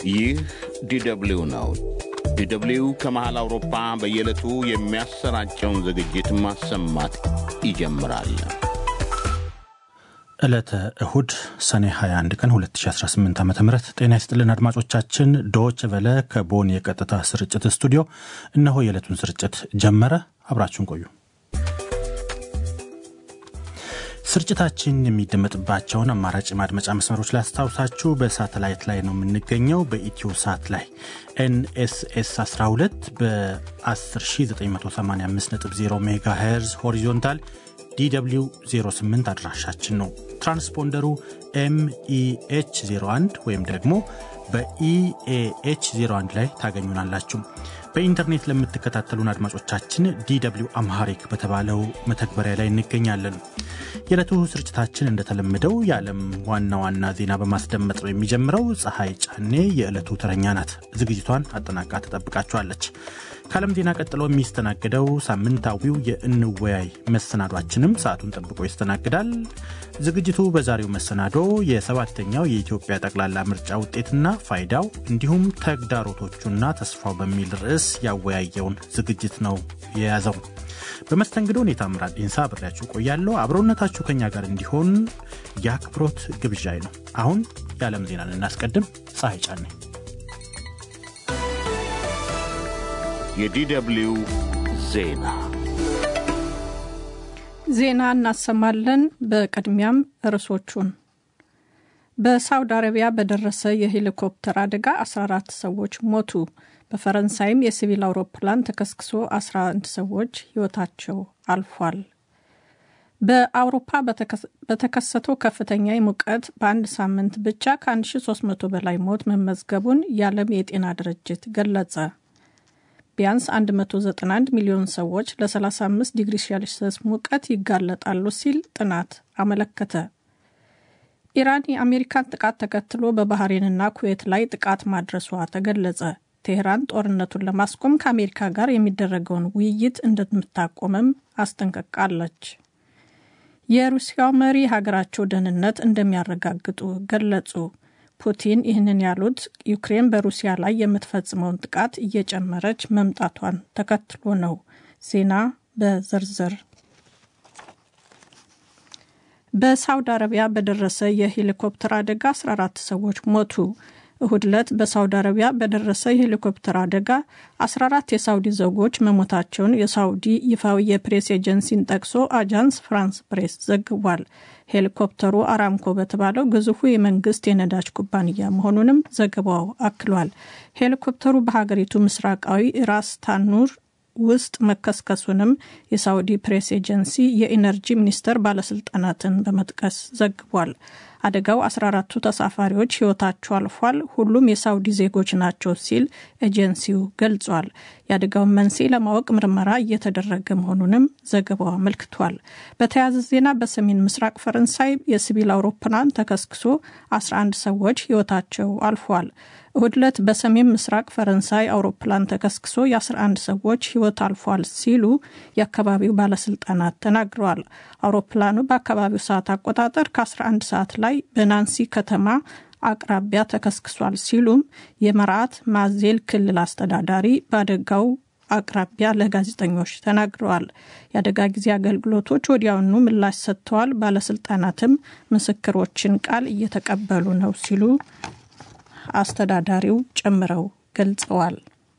ይህ ዲደብሊው ነው። ዲደብሊው ከመሃል አውሮፓ በየዕለቱ የሚያሰራጨውን ዝግጅት ማሰማት ይጀምራል። ዕለተ እሁድ ሰኔ 21 ቀን 2018 ዓ ም ጤና ይስጥልን አድማጮቻችን። ዶች ቨለ ከቦን የቀጥታ ስርጭት ስቱዲዮ እነሆ የዕለቱን ስርጭት ጀመረ። አብራችሁን ቆዩ። ስርጭታችን የሚደመጥባቸውን አማራጭ ማድመጫ መስመሮች ላይ አስታውሳችሁ፣ በሳተላይት ላይ ነው የምንገኘው። በኢትዮ ሳት ላይ ኤንኤስኤስ 12 በ10985.0 ሜጋ ሄርዝ ሆሪዞንታል ዲw 08 አድራሻችን ነው። ትራንስፖንደሩ ኤምኢኤች 01 ወይም ደግሞ በኢኤኤች 01 ላይ ታገኙናላችሁ። በኢንተርኔት ለምትከታተሉን አድማጮቻችን ዲw አምሃሪክ በተባለው መተግበሪያ ላይ እንገኛለን። የዕለቱ ስርጭታችን እንደተለመደው የዓለም ዋና ዋና ዜና በማስደመጥ ነው የሚጀምረው። ፀሐይ ጫኔ የዕለቱ ተረኛ ናት። ዝግጅቷን አጠናቃ ትጠብቃችኋለች። ከዓለም ዜና ቀጥሎ የሚስተናግደው ሳምንታዊው የእንወያይ መሰናዷችንም ሰዓቱን ጠብቆ ይስተናግዳል። ዝግጅቱ በዛሬው መሰናዶ የሰባተኛው የኢትዮጵያ ጠቅላላ ምርጫ ውጤትና ፋይዳው እንዲሁም ተግዳሮቶቹና ተስፋው በሚል ርዕስ ያወያየውን ዝግጅት ነው የያዘው። በመስተንግዶ ሁኔታ ምራድ ኢንሳ አብሬያችሁ ቆያለሁ። አብሮነታችሁ ከኛ ጋር እንዲሆን የአክብሮት ግብዣይ ነው። አሁን የዓለም ዜናን እናስቀድም። ፀሐይ ጫኔ የዲደብሊው ዜና ዜና እናሰማለን። በቅድሚያም ርዕሶቹን በሳውዲ አረቢያ በደረሰ የሄሊኮፕተር አደጋ 14 ሰዎች ሞቱ። በፈረንሳይም የሲቪል አውሮፕላን ተከስክሶ 11 ሰዎች ሕይወታቸው አልፏል። በአውሮፓ በተከሰተው ከፍተኛ ሙቀት በአንድ ሳምንት ብቻ ከ1300 በላይ ሞት መመዝገቡን የዓለም የጤና ድርጅት ገለጸ። ቢያንስ 191 ሚሊዮን ሰዎች ለ35 ዲግሪ ሴልሲየስ ሙቀት ይጋለጣሉ ሲል ጥናት አመለከተ። ኢራን የአሜሪካን ጥቃት ተከትሎ በባህሬንና ኩዌት ላይ ጥቃት ማድረሷ ተገለጸ። ቴህራን ጦርነቱን ለማስቆም ከአሜሪካ ጋር የሚደረገውን ውይይት እንደምታቆምም አስጠንቅቃለች። የሩሲያው መሪ ሀገራቸው ደህንነት እንደሚያረጋግጡ ገለጹ። ፑቲን ይህንን ያሉት ዩክሬን በሩሲያ ላይ የምትፈጽመውን ጥቃት እየጨመረች መምጣቷን ተከትሎ ነው። ዜና በዝርዝር በሳውዲ አረቢያ በደረሰ የሄሊኮፕተር አደጋ 14 ሰዎች ሞቱ። እሁድ ዕለት በሳውዲ አረቢያ በደረሰ የሄሊኮፕተር አደጋ 14 የሳውዲ ዜጎች መሞታቸውን የሳውዲ ይፋዊ የፕሬስ ኤጀንሲን ጠቅሶ አጃንስ ፍራንስ ፕሬስ ዘግቧል። ሄሊኮፕተሩ አራምኮ በተባለው ግዙፉ የመንግስት የነዳጅ ኩባንያ መሆኑንም ዘገባው አክሏል። ሄሊኮፕተሩ በሀገሪቱ ምስራቃዊ ራስ ታኑር ውስጥ መከስከሱንም የሳውዲ ፕሬስ ኤጀንሲ የኢነርጂ ሚኒስቴር ባለስልጣናትን በመጥቀስ ዘግቧል። አደጋው 14ቱ ተሳፋሪዎች ሕይወታቸው አልፏል። ሁሉም የሳውዲ ዜጎች ናቸው ሲል ኤጀንሲው ገልጿል። የአደጋውን መንስኤ ለማወቅ ምርመራ እየተደረገ መሆኑንም ዘገባው አመልክቷል። በተያያዘ ዜና በሰሜን ምስራቅ ፈረንሳይ የሲቪል አውሮፕላን ተከስክሶ 11 ሰዎች ሕይወታቸው አልፏል። እሁድ ዕለት በሰሜን ምስራቅ ፈረንሳይ አውሮፕላን ተከስክሶ የ11 ሰዎች ሕይወት አልፏል ሲሉ የአካባቢው ባለስልጣናት ተናግረዋል። አውሮፕላኑ በአካባቢው ሰዓት አቆጣጠር ከ11 ሰዓት ላይ በናንሲ ከተማ አቅራቢያ ተከስክሷል ሲሉም የመርዓት ማዜል ክልል አስተዳዳሪ በአደጋው አቅራቢያ ለጋዜጠኞች ተናግረዋል። የአደጋ ጊዜ አገልግሎቶች ወዲያውኑ ምላሽ ሰጥተዋል። ባለስልጣናትም ምስክሮችን ቃል እየተቀበሉ ነው ሲሉ አስተዳዳሪው ጨምረው ገልጸዋል።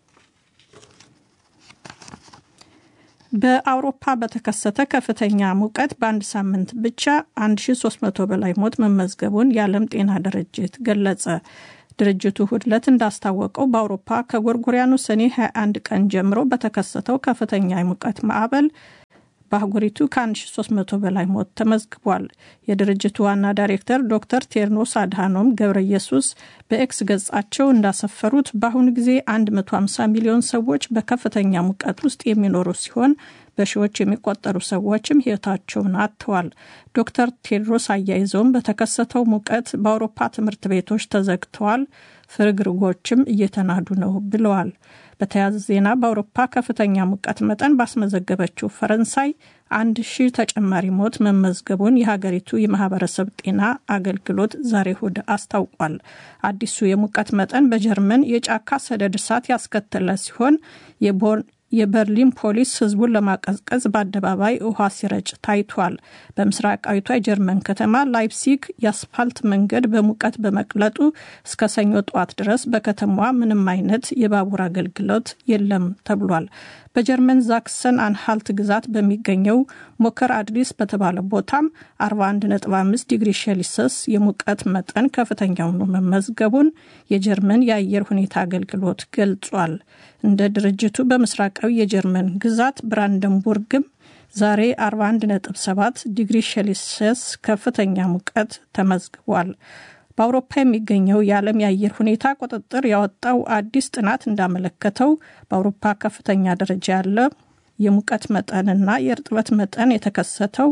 በአውሮፓ በተከሰተ ከፍተኛ ሙቀት በአንድ ሳምንት ብቻ 1300 በላይ ሞት መመዝገቡን የዓለም ጤና ድርጅት ገለጸ። ድርጅቱ እሁድ ዕለት እንዳስታወቀው በአውሮፓ ከጎርጎሪያኑ ሰኔ 21 ቀን ጀምሮ በተከሰተው ከፍተኛ የሙቀት ማዕበል በአህጉሪቱ ከ1300 በላይ ሞት ተመዝግቧል። የድርጅቱ ዋና ዳይሬክተር ዶክተር ቴድሮስ አድሃኖም ገብረ ኢየሱስ በኤክስ ገጻቸው እንዳሰፈሩት በአሁኑ ጊዜ 150 ሚሊዮን ሰዎች በከፍተኛ ሙቀት ውስጥ የሚኖሩ ሲሆን በሺዎች የሚቆጠሩ ሰዎችም ሕይወታቸውን አጥተዋል። ዶክተር ቴድሮስ አያይዘውም በተከሰተው ሙቀት በአውሮፓ ትምህርት ቤቶች ተዘግተዋል፣ ፍርግርጎችም እየተናዱ ነው ብለዋል። በተያያዘ ዜና በአውሮፓ ከፍተኛ ሙቀት መጠን ባስመዘገበችው ፈረንሳይ አንድ ሺህ ተጨማሪ ሞት መመዝገቡን የሀገሪቱ የማህበረሰብ ጤና አገልግሎት ዛሬ እሁድ አስታውቋል። አዲሱ የሙቀት መጠን በጀርመን የጫካ ሰደድ እሳት ያስከተለ ሲሆን የበርሊን ፖሊስ ህዝቡን ለማቀዝቀዝ በአደባባይ ውሃ ሲረጭ ታይቷል። በምስራቃዊቷ የጀርመን ከተማ ላይፕሲግ የአስፋልት መንገድ በሙቀት በመቅለጡ እስከ ሰኞ ጠዋት ድረስ በከተማዋ ምንም አይነት የባቡር አገልግሎት የለም ተብሏል። በጀርመን ዛክሰን አንሃልት ግዛት በሚገኘው ሞከር አድሪስ በተባለ ቦታም 41.5 ዲግሪ ሴልሲየስ የሙቀት መጠን ከፍተኛ ሆኖ መመዝገቡን የጀርመን የአየር ሁኔታ አገልግሎት ገልጿል። እንደ ድርጅቱ በምስራቃዊ የጀርመን ግዛት ብራንደንቡርግም ዛሬ 41.7 ዲግሪ ሴልሲየስ ከፍተኛ ሙቀት ተመዝግቧል። በአውሮፓ የሚገኘው የዓለም የአየር ሁኔታ ቁጥጥር ያወጣው አዲስ ጥናት እንዳመለከተው በአውሮፓ ከፍተኛ ደረጃ ያለ የሙቀት መጠንና የእርጥበት መጠን የተከሰተው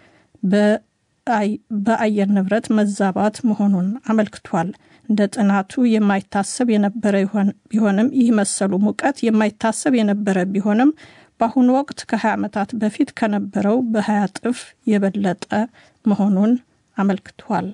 በአየር ንብረት መዛባት መሆኑን አመልክቷል። እንደ ጥናቱ የማይታሰብ የነበረ ቢሆንም ይህ መሰሉ ሙቀት የማይታሰብ የነበረ ቢሆንም በአሁኑ ወቅት ከ20 ዓመታት በፊት ከነበረው በ20 እጥፍ የበለጠ መሆኑን አመልክቷል።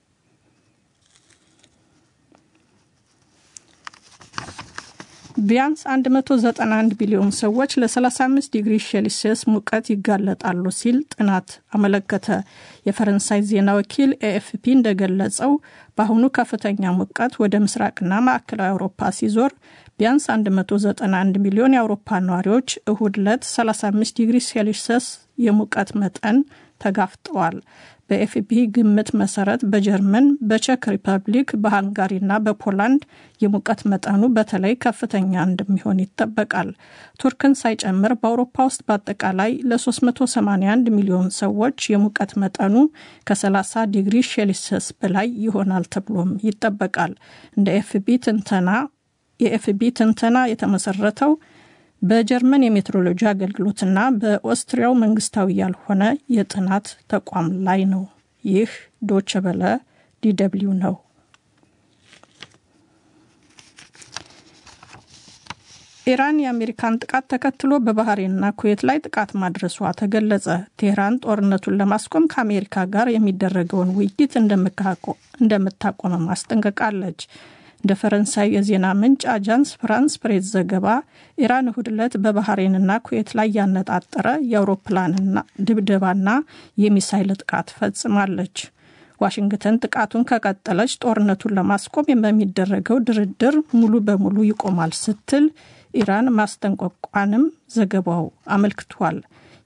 ቢያንስ 191 ቢሊዮን ሰዎች ለ35 ዲግሪ ሴልሲየስ ሙቀት ይጋለጣሉ ሲል ጥናት አመለከተ። የፈረንሳይ ዜና ወኪል ኤኤፍፒ እንደገለጸው በአሁኑ ከፍተኛ ሙቀት ወደ ምስራቅና ማዕከላዊ አውሮፓ ሲዞር ቢያንስ 191 ሚሊዮን የአውሮፓ ነዋሪዎች እሁድ ዕለት 35 ዲግሪ ሴልሲየስ የሙቀት መጠን ተጋፍጠዋል። በኤፍፒ ግምት መሰረት በጀርመን፣ በቼክ ሪፐብሊክ፣ በሃንጋሪና በፖላንድ የሙቀት መጠኑ በተለይ ከፍተኛ እንደሚሆን ይጠበቃል። ቱርክን ሳይጨምር በአውሮፓ ውስጥ በአጠቃላይ ለ381 ሚሊዮን ሰዎች የሙቀት መጠኑ ከ30 ዲግሪ ሴልሲየስ በላይ ይሆናል ተብሎም ይጠበቃል። እንደ ኤፍቢ ትንተና የኤፍቢ ትንተና የተመሰረተው በጀርመን የሜትሮሎጂ አገልግሎትና በኦስትሪያው መንግስታዊ ያልሆነ የጥናት ተቋም ላይ ነው። ይህ ዶቸ በለ ዲደብሊው ነው። ኢራን የአሜሪካን ጥቃት ተከትሎ በባህሬንና ኩዌት ላይ ጥቃት ማድረሷ ተገለጸ። ቴህራን ጦርነቱን ለማስቆም ከአሜሪካ ጋር የሚደረገውን ውይይት እንደምታቆመም አስጠንቅቃለች። እንደ ፈረንሳይ የዜና ምንጭ አጃንስ ፍራንስ ፕሬስ ዘገባ ኢራን እሁድ ዕለት በባህሬንና ኩዌት ላይ ያነጣጠረ የአውሮፕላንና ድብደባና የሚሳይል ጥቃት ፈጽማለች። ዋሽንግተን ጥቃቱን ከቀጠለች ጦርነቱን ለማስቆም በሚደረገው ድርድር ሙሉ በሙሉ ይቆማል ስትል ኢራን ማስጠንቀቋንም ዘገባው አመልክቷል።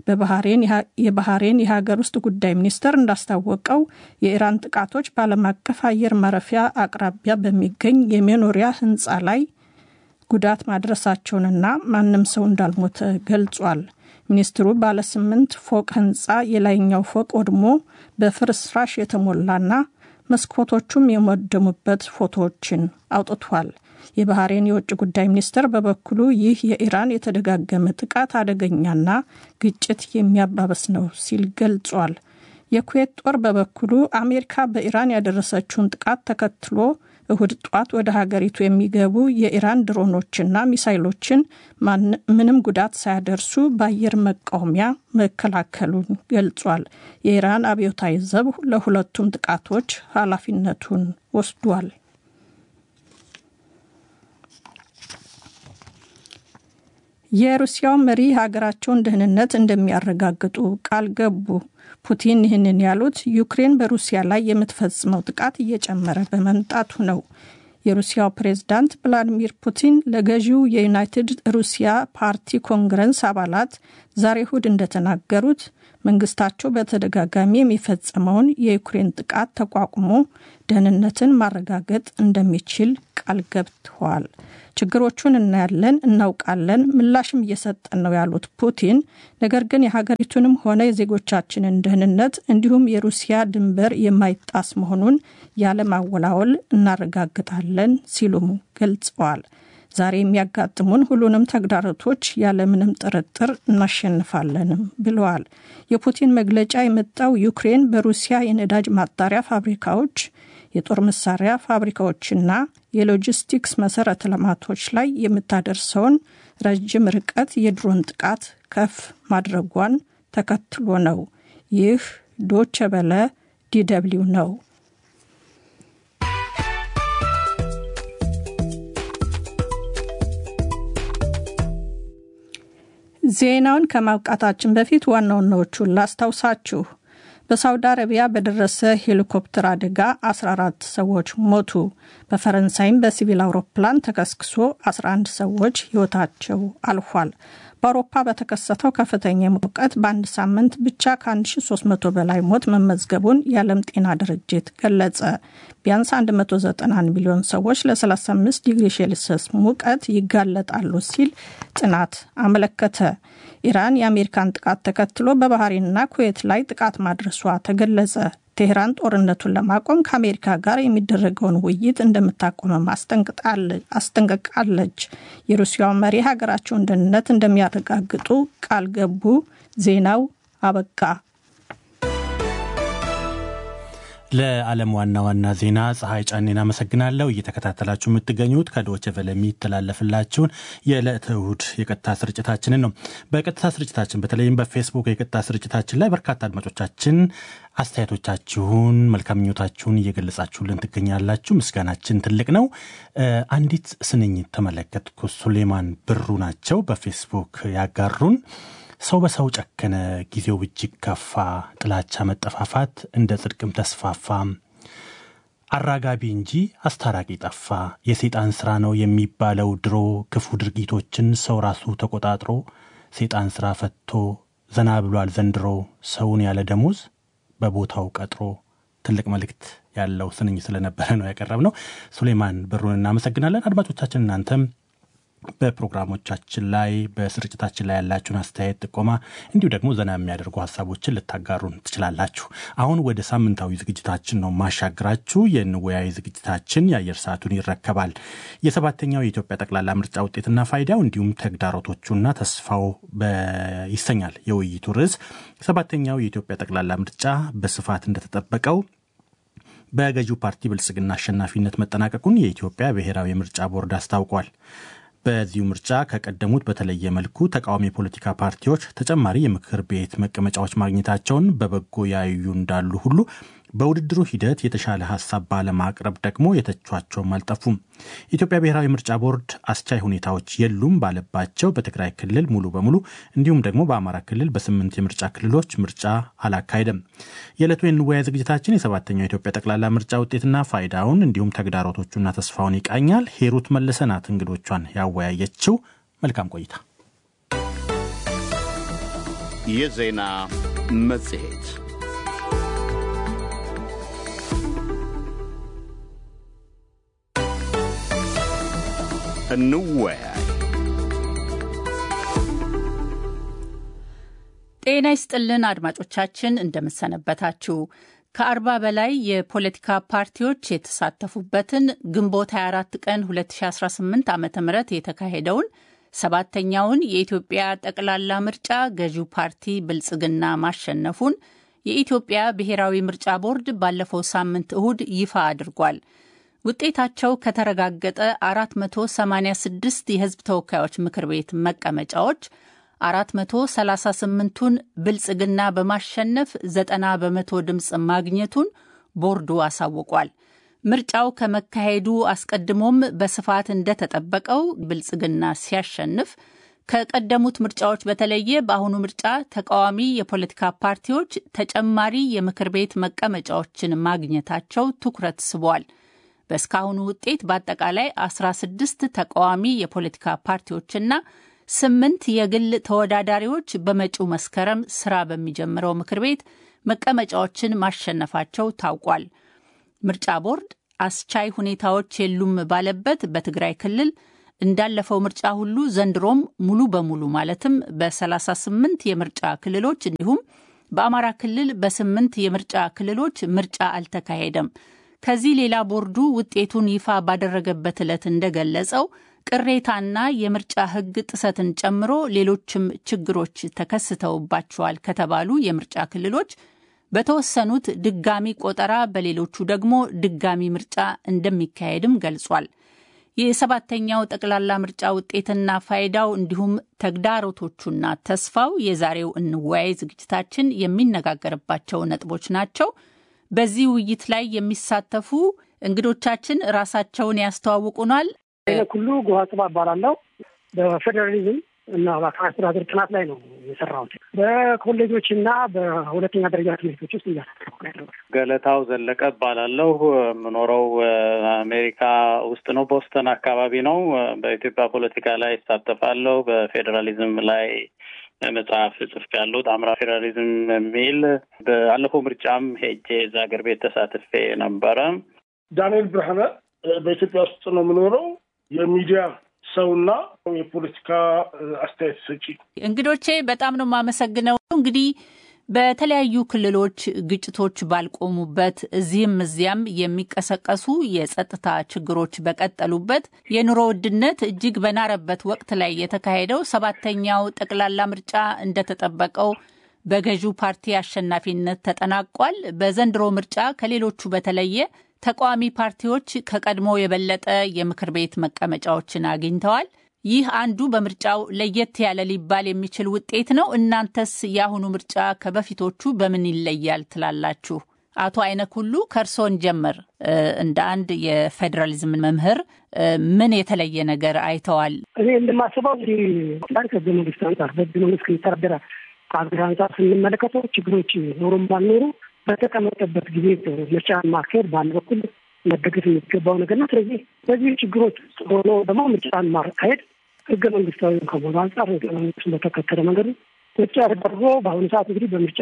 የባህሬን የሀገር ውስጥ ጉዳይ ሚኒስቴር እንዳስታወቀው የኢራን ጥቃቶች በዓለም አቀፍ አየር ማረፊያ አቅራቢያ በሚገኝ የመኖሪያ ሕንፃ ላይ ጉዳት ማድረሳቸውንና ማንም ሰው እንዳልሞተ ገልጿል። ሚኒስትሩ ባለ ስምንት ፎቅ ሕንፃ የላይኛው ፎቅ ወድሞ በፍርስራሽ የተሞላና መስኮቶቹም የወደሙበት ፎቶዎችን አውጥቷል። የባህሬን የውጭ ጉዳይ ሚኒስትር በበኩሉ ይህ የኢራን የተደጋገመ ጥቃት አደገኛና ግጭት የሚያባበስ ነው ሲል ገልጿል። የኩዌት ጦር በበኩሉ አሜሪካ በኢራን ያደረሰችውን ጥቃት ተከትሎ እሁድ ጧት ወደ ሀገሪቱ የሚገቡ የኢራን ድሮኖችና ሚሳይሎችን ምንም ጉዳት ሳያደርሱ በአየር መቃወሚያ መከላከሉን ገልጿል። የኢራን አብዮታዊ ዘብ ለሁለቱም ጥቃቶች ኃላፊነቱን ወስዷል። የሩሲያው መሪ ሀገራቸውን ደህንነት እንደሚያረጋግጡ ቃል ገቡ። ፑቲን ይህንን ያሉት ዩክሬን በሩሲያ ላይ የምትፈጽመው ጥቃት እየጨመረ በመምጣቱ ነው። የሩሲያው ፕሬዝዳንት ቭላዲሚር ፑቲን ለገዢው የዩናይትድ ሩሲያ ፓርቲ ኮንግረስ አባላት ዛሬ እሁድ እንደተናገሩት መንግስታቸው በተደጋጋሚ የሚፈጸመውን የዩክሬን ጥቃት ተቋቁሞ ደህንነትን ማረጋገጥ እንደሚችል ቃል ገብተዋል። ችግሮቹን እናያለን፣ እናውቃለን፣ ምላሽም እየሰጠን ነው ያሉት ፑቲን ነገር ግን የሀገሪቱንም ሆነ የዜጎቻችንን ደህንነት እንዲሁም የሩሲያ ድንበር የማይጣስ መሆኑን ያለማወላወል እናረጋግጣለን ሲሉም ገልጸዋል። ዛሬ የሚያጋጥሙን ሁሉንም ተግዳሮቶች ያለምንም ጥርጥር እናሸንፋለንም ብለዋል። የፑቲን መግለጫ የመጣው ዩክሬን በሩሲያ የነዳጅ ማጣሪያ ፋብሪካዎች የጦር መሳሪያ ፋብሪካዎችና የሎጂስቲክስ መሰረተ ልማቶች ላይ የምታደርሰውን ረጅም ርቀት የድሮን ጥቃት ከፍ ማድረጓን ተከትሎ ነው። ይህ ዶቸ በለ ዲደብሊው ነው። ዜናውን ከማብቃታችን በፊት ዋና ዋናዎቹን ላስታውሳችሁ። በሳውዲ አረቢያ በደረሰ ሄሊኮፕተር አደጋ 14 ሰዎች ሞቱ። በፈረንሳይም በሲቪል አውሮፕላን ተከስክሶ 11 ሰዎች ሕይወታቸው አልፏል። በአውሮፓ በተከሰተው ከፍተኛ ሙቀት በአንድ ሳምንት ብቻ ከ1300 በላይ ሞት መመዝገቡን የዓለም ጤና ድርጅት ገለጸ። ቢያንስ 191 ሚሊዮን ሰዎች ለ35 ዲግሪ ሴልሲየስ ሙቀት ይጋለጣሉ ሲል ጥናት አመለከተ። ኢራን የአሜሪካን ጥቃት ተከትሎ በባህሬንና ኩዌት ላይ ጥቃት ማድረሷ ተገለጸ። ቴህራን ጦርነቱን ለማቆም ከአሜሪካ ጋር የሚደረገውን ውይይት እንደምታቆመም አስጠንቅቃለች። የሩሲያው መሪ ሀገራቸውን ደህንነት እንደሚያረጋግጡ ቃል ገቡ። ዜናው አበቃ። ለዓለም ዋና ዋና ዜና ፀሐይ ጫኔን አመሰግናለሁ። እየተከታተላችሁ የምትገኙት ከዶቼ ቬለ የሚተላለፍላችሁን የዕለተ እሁድ የቀጥታ ስርጭታችንን ነው። በቀጥታ ስርጭታችን በተለይም በፌስቡክ የቀጥታ ስርጭታችን ላይ በርካታ አድማጮቻችን አስተያየቶቻችሁን፣ መልካም ምኞታችሁን እየገለጻችሁልን ትገኛላችሁ። ምስጋናችን ትልቅ ነው። አንዲት ስንኝ ተመለከትኩ። ሱሌማን ብሩ ናቸው በፌስቡክ ያጋሩን ሰው በሰው ጨከነ፣ ጊዜው እጅግ ከፋ፣ ጥላቻ መጠፋፋት እንደ ጽድቅም ተስፋፋ፣ አራጋቢ እንጂ አስታራቂ ጠፋ፣ የሰይጣን ሥራ ነው የሚባለው ድሮ፣ ክፉ ድርጊቶችን ሰው ራሱ ተቆጣጥሮ፣ ሰይጣን ሥራ ፈቶ ዘና ብሏል ዘንድሮ፣ ሰውን ያለ ደሞዝ በቦታው ቀጥሮ። ትልቅ መልእክት ያለው ስንኝ ስለነበረ ነው ያቀረብነው። ሱሌማን ብሩን እናመሰግናለን። አድማጮቻችን እናንተም በፕሮግራሞቻችን ላይ በስርጭታችን ላይ ያላችሁን አስተያየት፣ ጥቆማ እንዲሁ ደግሞ ዘና የሚያደርጉ ሀሳቦችን ልታጋሩን ትችላላችሁ። አሁን ወደ ሳምንታዊ ዝግጅታችን ነው ማሻግራችሁ። የንወያይ ዝግጅታችን የአየር ሰዓቱን ይረከባል። የሰባተኛው የኢትዮጵያ ጠቅላላ ምርጫ ውጤትና ፋይዳው እንዲሁም ተግዳሮቶቹና ተስፋው ይሰኛል የውይይቱ ርዕስ። ሰባተኛው የኢትዮጵያ ጠቅላላ ምርጫ በስፋት እንደተጠበቀው በገዢው ፓርቲ ብልጽግና አሸናፊነት መጠናቀቁን የኢትዮጵያ ብሔራዊ ምርጫ ቦርድ አስታውቋል። በዚሁ ምርጫ ከቀደሙት በተለየ መልኩ ተቃዋሚ የፖለቲካ ፓርቲዎች ተጨማሪ የምክር ቤት መቀመጫዎች ማግኘታቸውን በበጎ ያዩ እንዳሉ ሁሉ በውድድሩ ሂደት የተሻለ ሀሳብ ባለማቅረብ ደግሞ የተቿቸውም አልጠፉም። የኢትዮጵያ ብሔራዊ ምርጫ ቦርድ አስቻይ ሁኔታዎች የሉም ባለባቸው በትግራይ ክልል ሙሉ በሙሉ እንዲሁም ደግሞ በአማራ ክልል በስምንት የምርጫ ክልሎች ምርጫ አላካሄደም። የዕለቱ የንወያ ዝግጅታችን የሰባተኛው የኢትዮጵያ ጠቅላላ ምርጫ ውጤትና ፋይዳውን እንዲሁም ተግዳሮቶቹና ተስፋውን ይቃኛል። ሄሩት መለሰ ናት እንግዶቿን ያወያየችው። መልካም ቆይታ። የዜና መጽሔት እንወያይ። ጤና ይስጥልን አድማጮቻችን፣ እንደምሰነበታችሁ። ከአርባ በላይ የፖለቲካ ፓርቲዎች የተሳተፉበትን ግንቦት 24 ቀን 2018 ዓ ም የተካሄደውን ሰባተኛውን የኢትዮጵያ ጠቅላላ ምርጫ ገዢው ፓርቲ ብልጽግና ማሸነፉን የኢትዮጵያ ብሔራዊ ምርጫ ቦርድ ባለፈው ሳምንት እሁድ ይፋ አድርጓል። ውጤታቸው ከተረጋገጠ 486 የሕዝብ ተወካዮች ምክር ቤት መቀመጫዎች 438ቱን ብልጽግና በማሸነፍ 90 በመቶ ድምፅ ማግኘቱን ቦርዱ አሳውቋል። ምርጫው ከመካሄዱ አስቀድሞም በስፋት እንደተጠበቀው ብልጽግና ሲያሸንፍ ከቀደሙት ምርጫዎች በተለየ በአሁኑ ምርጫ ተቃዋሚ የፖለቲካ ፓርቲዎች ተጨማሪ የምክር ቤት መቀመጫዎችን ማግኘታቸው ትኩረት ስቧል። በእስካሁኑ ውጤት በአጠቃላይ 16 ተቃዋሚ የፖለቲካ ፓርቲዎችና ስምንት የግል ተወዳዳሪዎች በመጪው መስከረም ስራ በሚጀምረው ምክር ቤት መቀመጫዎችን ማሸነፋቸው ታውቋል። ምርጫ ቦርድ አስቻይ ሁኔታዎች የሉም ባለበት በትግራይ ክልል እንዳለፈው ምርጫ ሁሉ ዘንድሮም ሙሉ በሙሉ ማለትም በ38 የምርጫ ክልሎች እንዲሁም በአማራ ክልል በስምንት የምርጫ ክልሎች ምርጫ አልተካሄደም። ከዚህ ሌላ ቦርዱ ውጤቱን ይፋ ባደረገበት ዕለት እንደገለጸው ቅሬታና የምርጫ ሕግ ጥሰትን ጨምሮ ሌሎችም ችግሮች ተከስተውባቸዋል ከተባሉ የምርጫ ክልሎች በተወሰኑት ድጋሚ ቆጠራ፣ በሌሎቹ ደግሞ ድጋሚ ምርጫ እንደሚካሄድም ገልጿል። የሰባተኛው ጠቅላላ ምርጫ ውጤትና ፋይዳው እንዲሁም ተግዳሮቶቹና ተስፋው የዛሬው እንወያይ ዝግጅታችን የሚነጋገርባቸው ነጥቦች ናቸው። በዚህ ውይይት ላይ የሚሳተፉ እንግዶቻችን ራሳቸውን ያስተዋውቁናል። ሁሉ ጎሃጽባ እባላለሁ። በፌዴራሊዝም እና በአካባቢ አስተዳደር ጥናት ላይ ነው የሰራሁት። በኮሌጆች እና በሁለተኛ ደረጃ ትምህርቶች ውስጥ እያሳተፍኩ ያለው። ገለታው ዘለቀ እባላለሁ። የምኖረው አሜሪካ ውስጥ ነው፣ ቦስተን አካባቢ ነው። በኢትዮጵያ ፖለቲካ ላይ ይሳተፋለሁ። በፌዴራሊዝም ላይ መጽሐፍ ጽፍ ያለው ጣምራ ፌዴራሊዝም የሚል በአለፈው ምርጫም ሄጄ እዛ ሀገር ቤት ተሳትፌ ነበረ። ዳንኤል ብርሃነ በኢትዮጵያ ውስጥ ነው የምኖረው የሚዲያ ሰውና የፖለቲካ አስተያየት ሰጪ። እንግዶቼ በጣም ነው የማመሰግነው። እንግዲህ በተለያዩ ክልሎች ግጭቶች ባልቆሙበት እዚህም እዚያም የሚቀሰቀሱ የጸጥታ ችግሮች በቀጠሉበት የኑሮ ውድነት እጅግ በናረበት ወቅት ላይ የተካሄደው ሰባተኛው ጠቅላላ ምርጫ እንደተጠበቀው በገዢው ፓርቲ አሸናፊነት ተጠናቋል። በዘንድሮ ምርጫ ከሌሎቹ በተለየ ተቃዋሚ ፓርቲዎች ከቀድሞ የበለጠ የምክር ቤት መቀመጫዎችን አግኝተዋል። ይህ አንዱ በምርጫው ለየት ያለ ሊባል የሚችል ውጤት ነው። እናንተስ የአሁኑ ምርጫ ከበፊቶቹ በምን ይለያል ትላላችሁ? አቶ አይነክ ሁሉ ከእርሶን ጀምር። እንደ አንድ የፌዴራሊዝም መምህር ምን የተለየ ነገር አይተዋል? እኔ እንደማስበው እንግዲህ ከህገ መንግስት አንጻር በህገ መንግስት ከሚተዳደር ሀገር አንጻር ስንመለከተው ችግሮች ኖሩም ባልኖሩ በተቀመጠበት ጊዜ ምርጫ ማካሄድ በአንድ በኩል መደገፍ የሚገባው ነገር ነው። ስለዚህ በዚህ ችግሮች ውስጥ ሆኖ ደግሞ ምርጫን ማካሄድ ህገ መንግስታዊ ከመሆኑ አንጻር ህገ መንግስቱን በተከተለ መንገድ ምርጫ ተደርጎ በአሁኑ ሰዓት እንግዲህ በምርጫ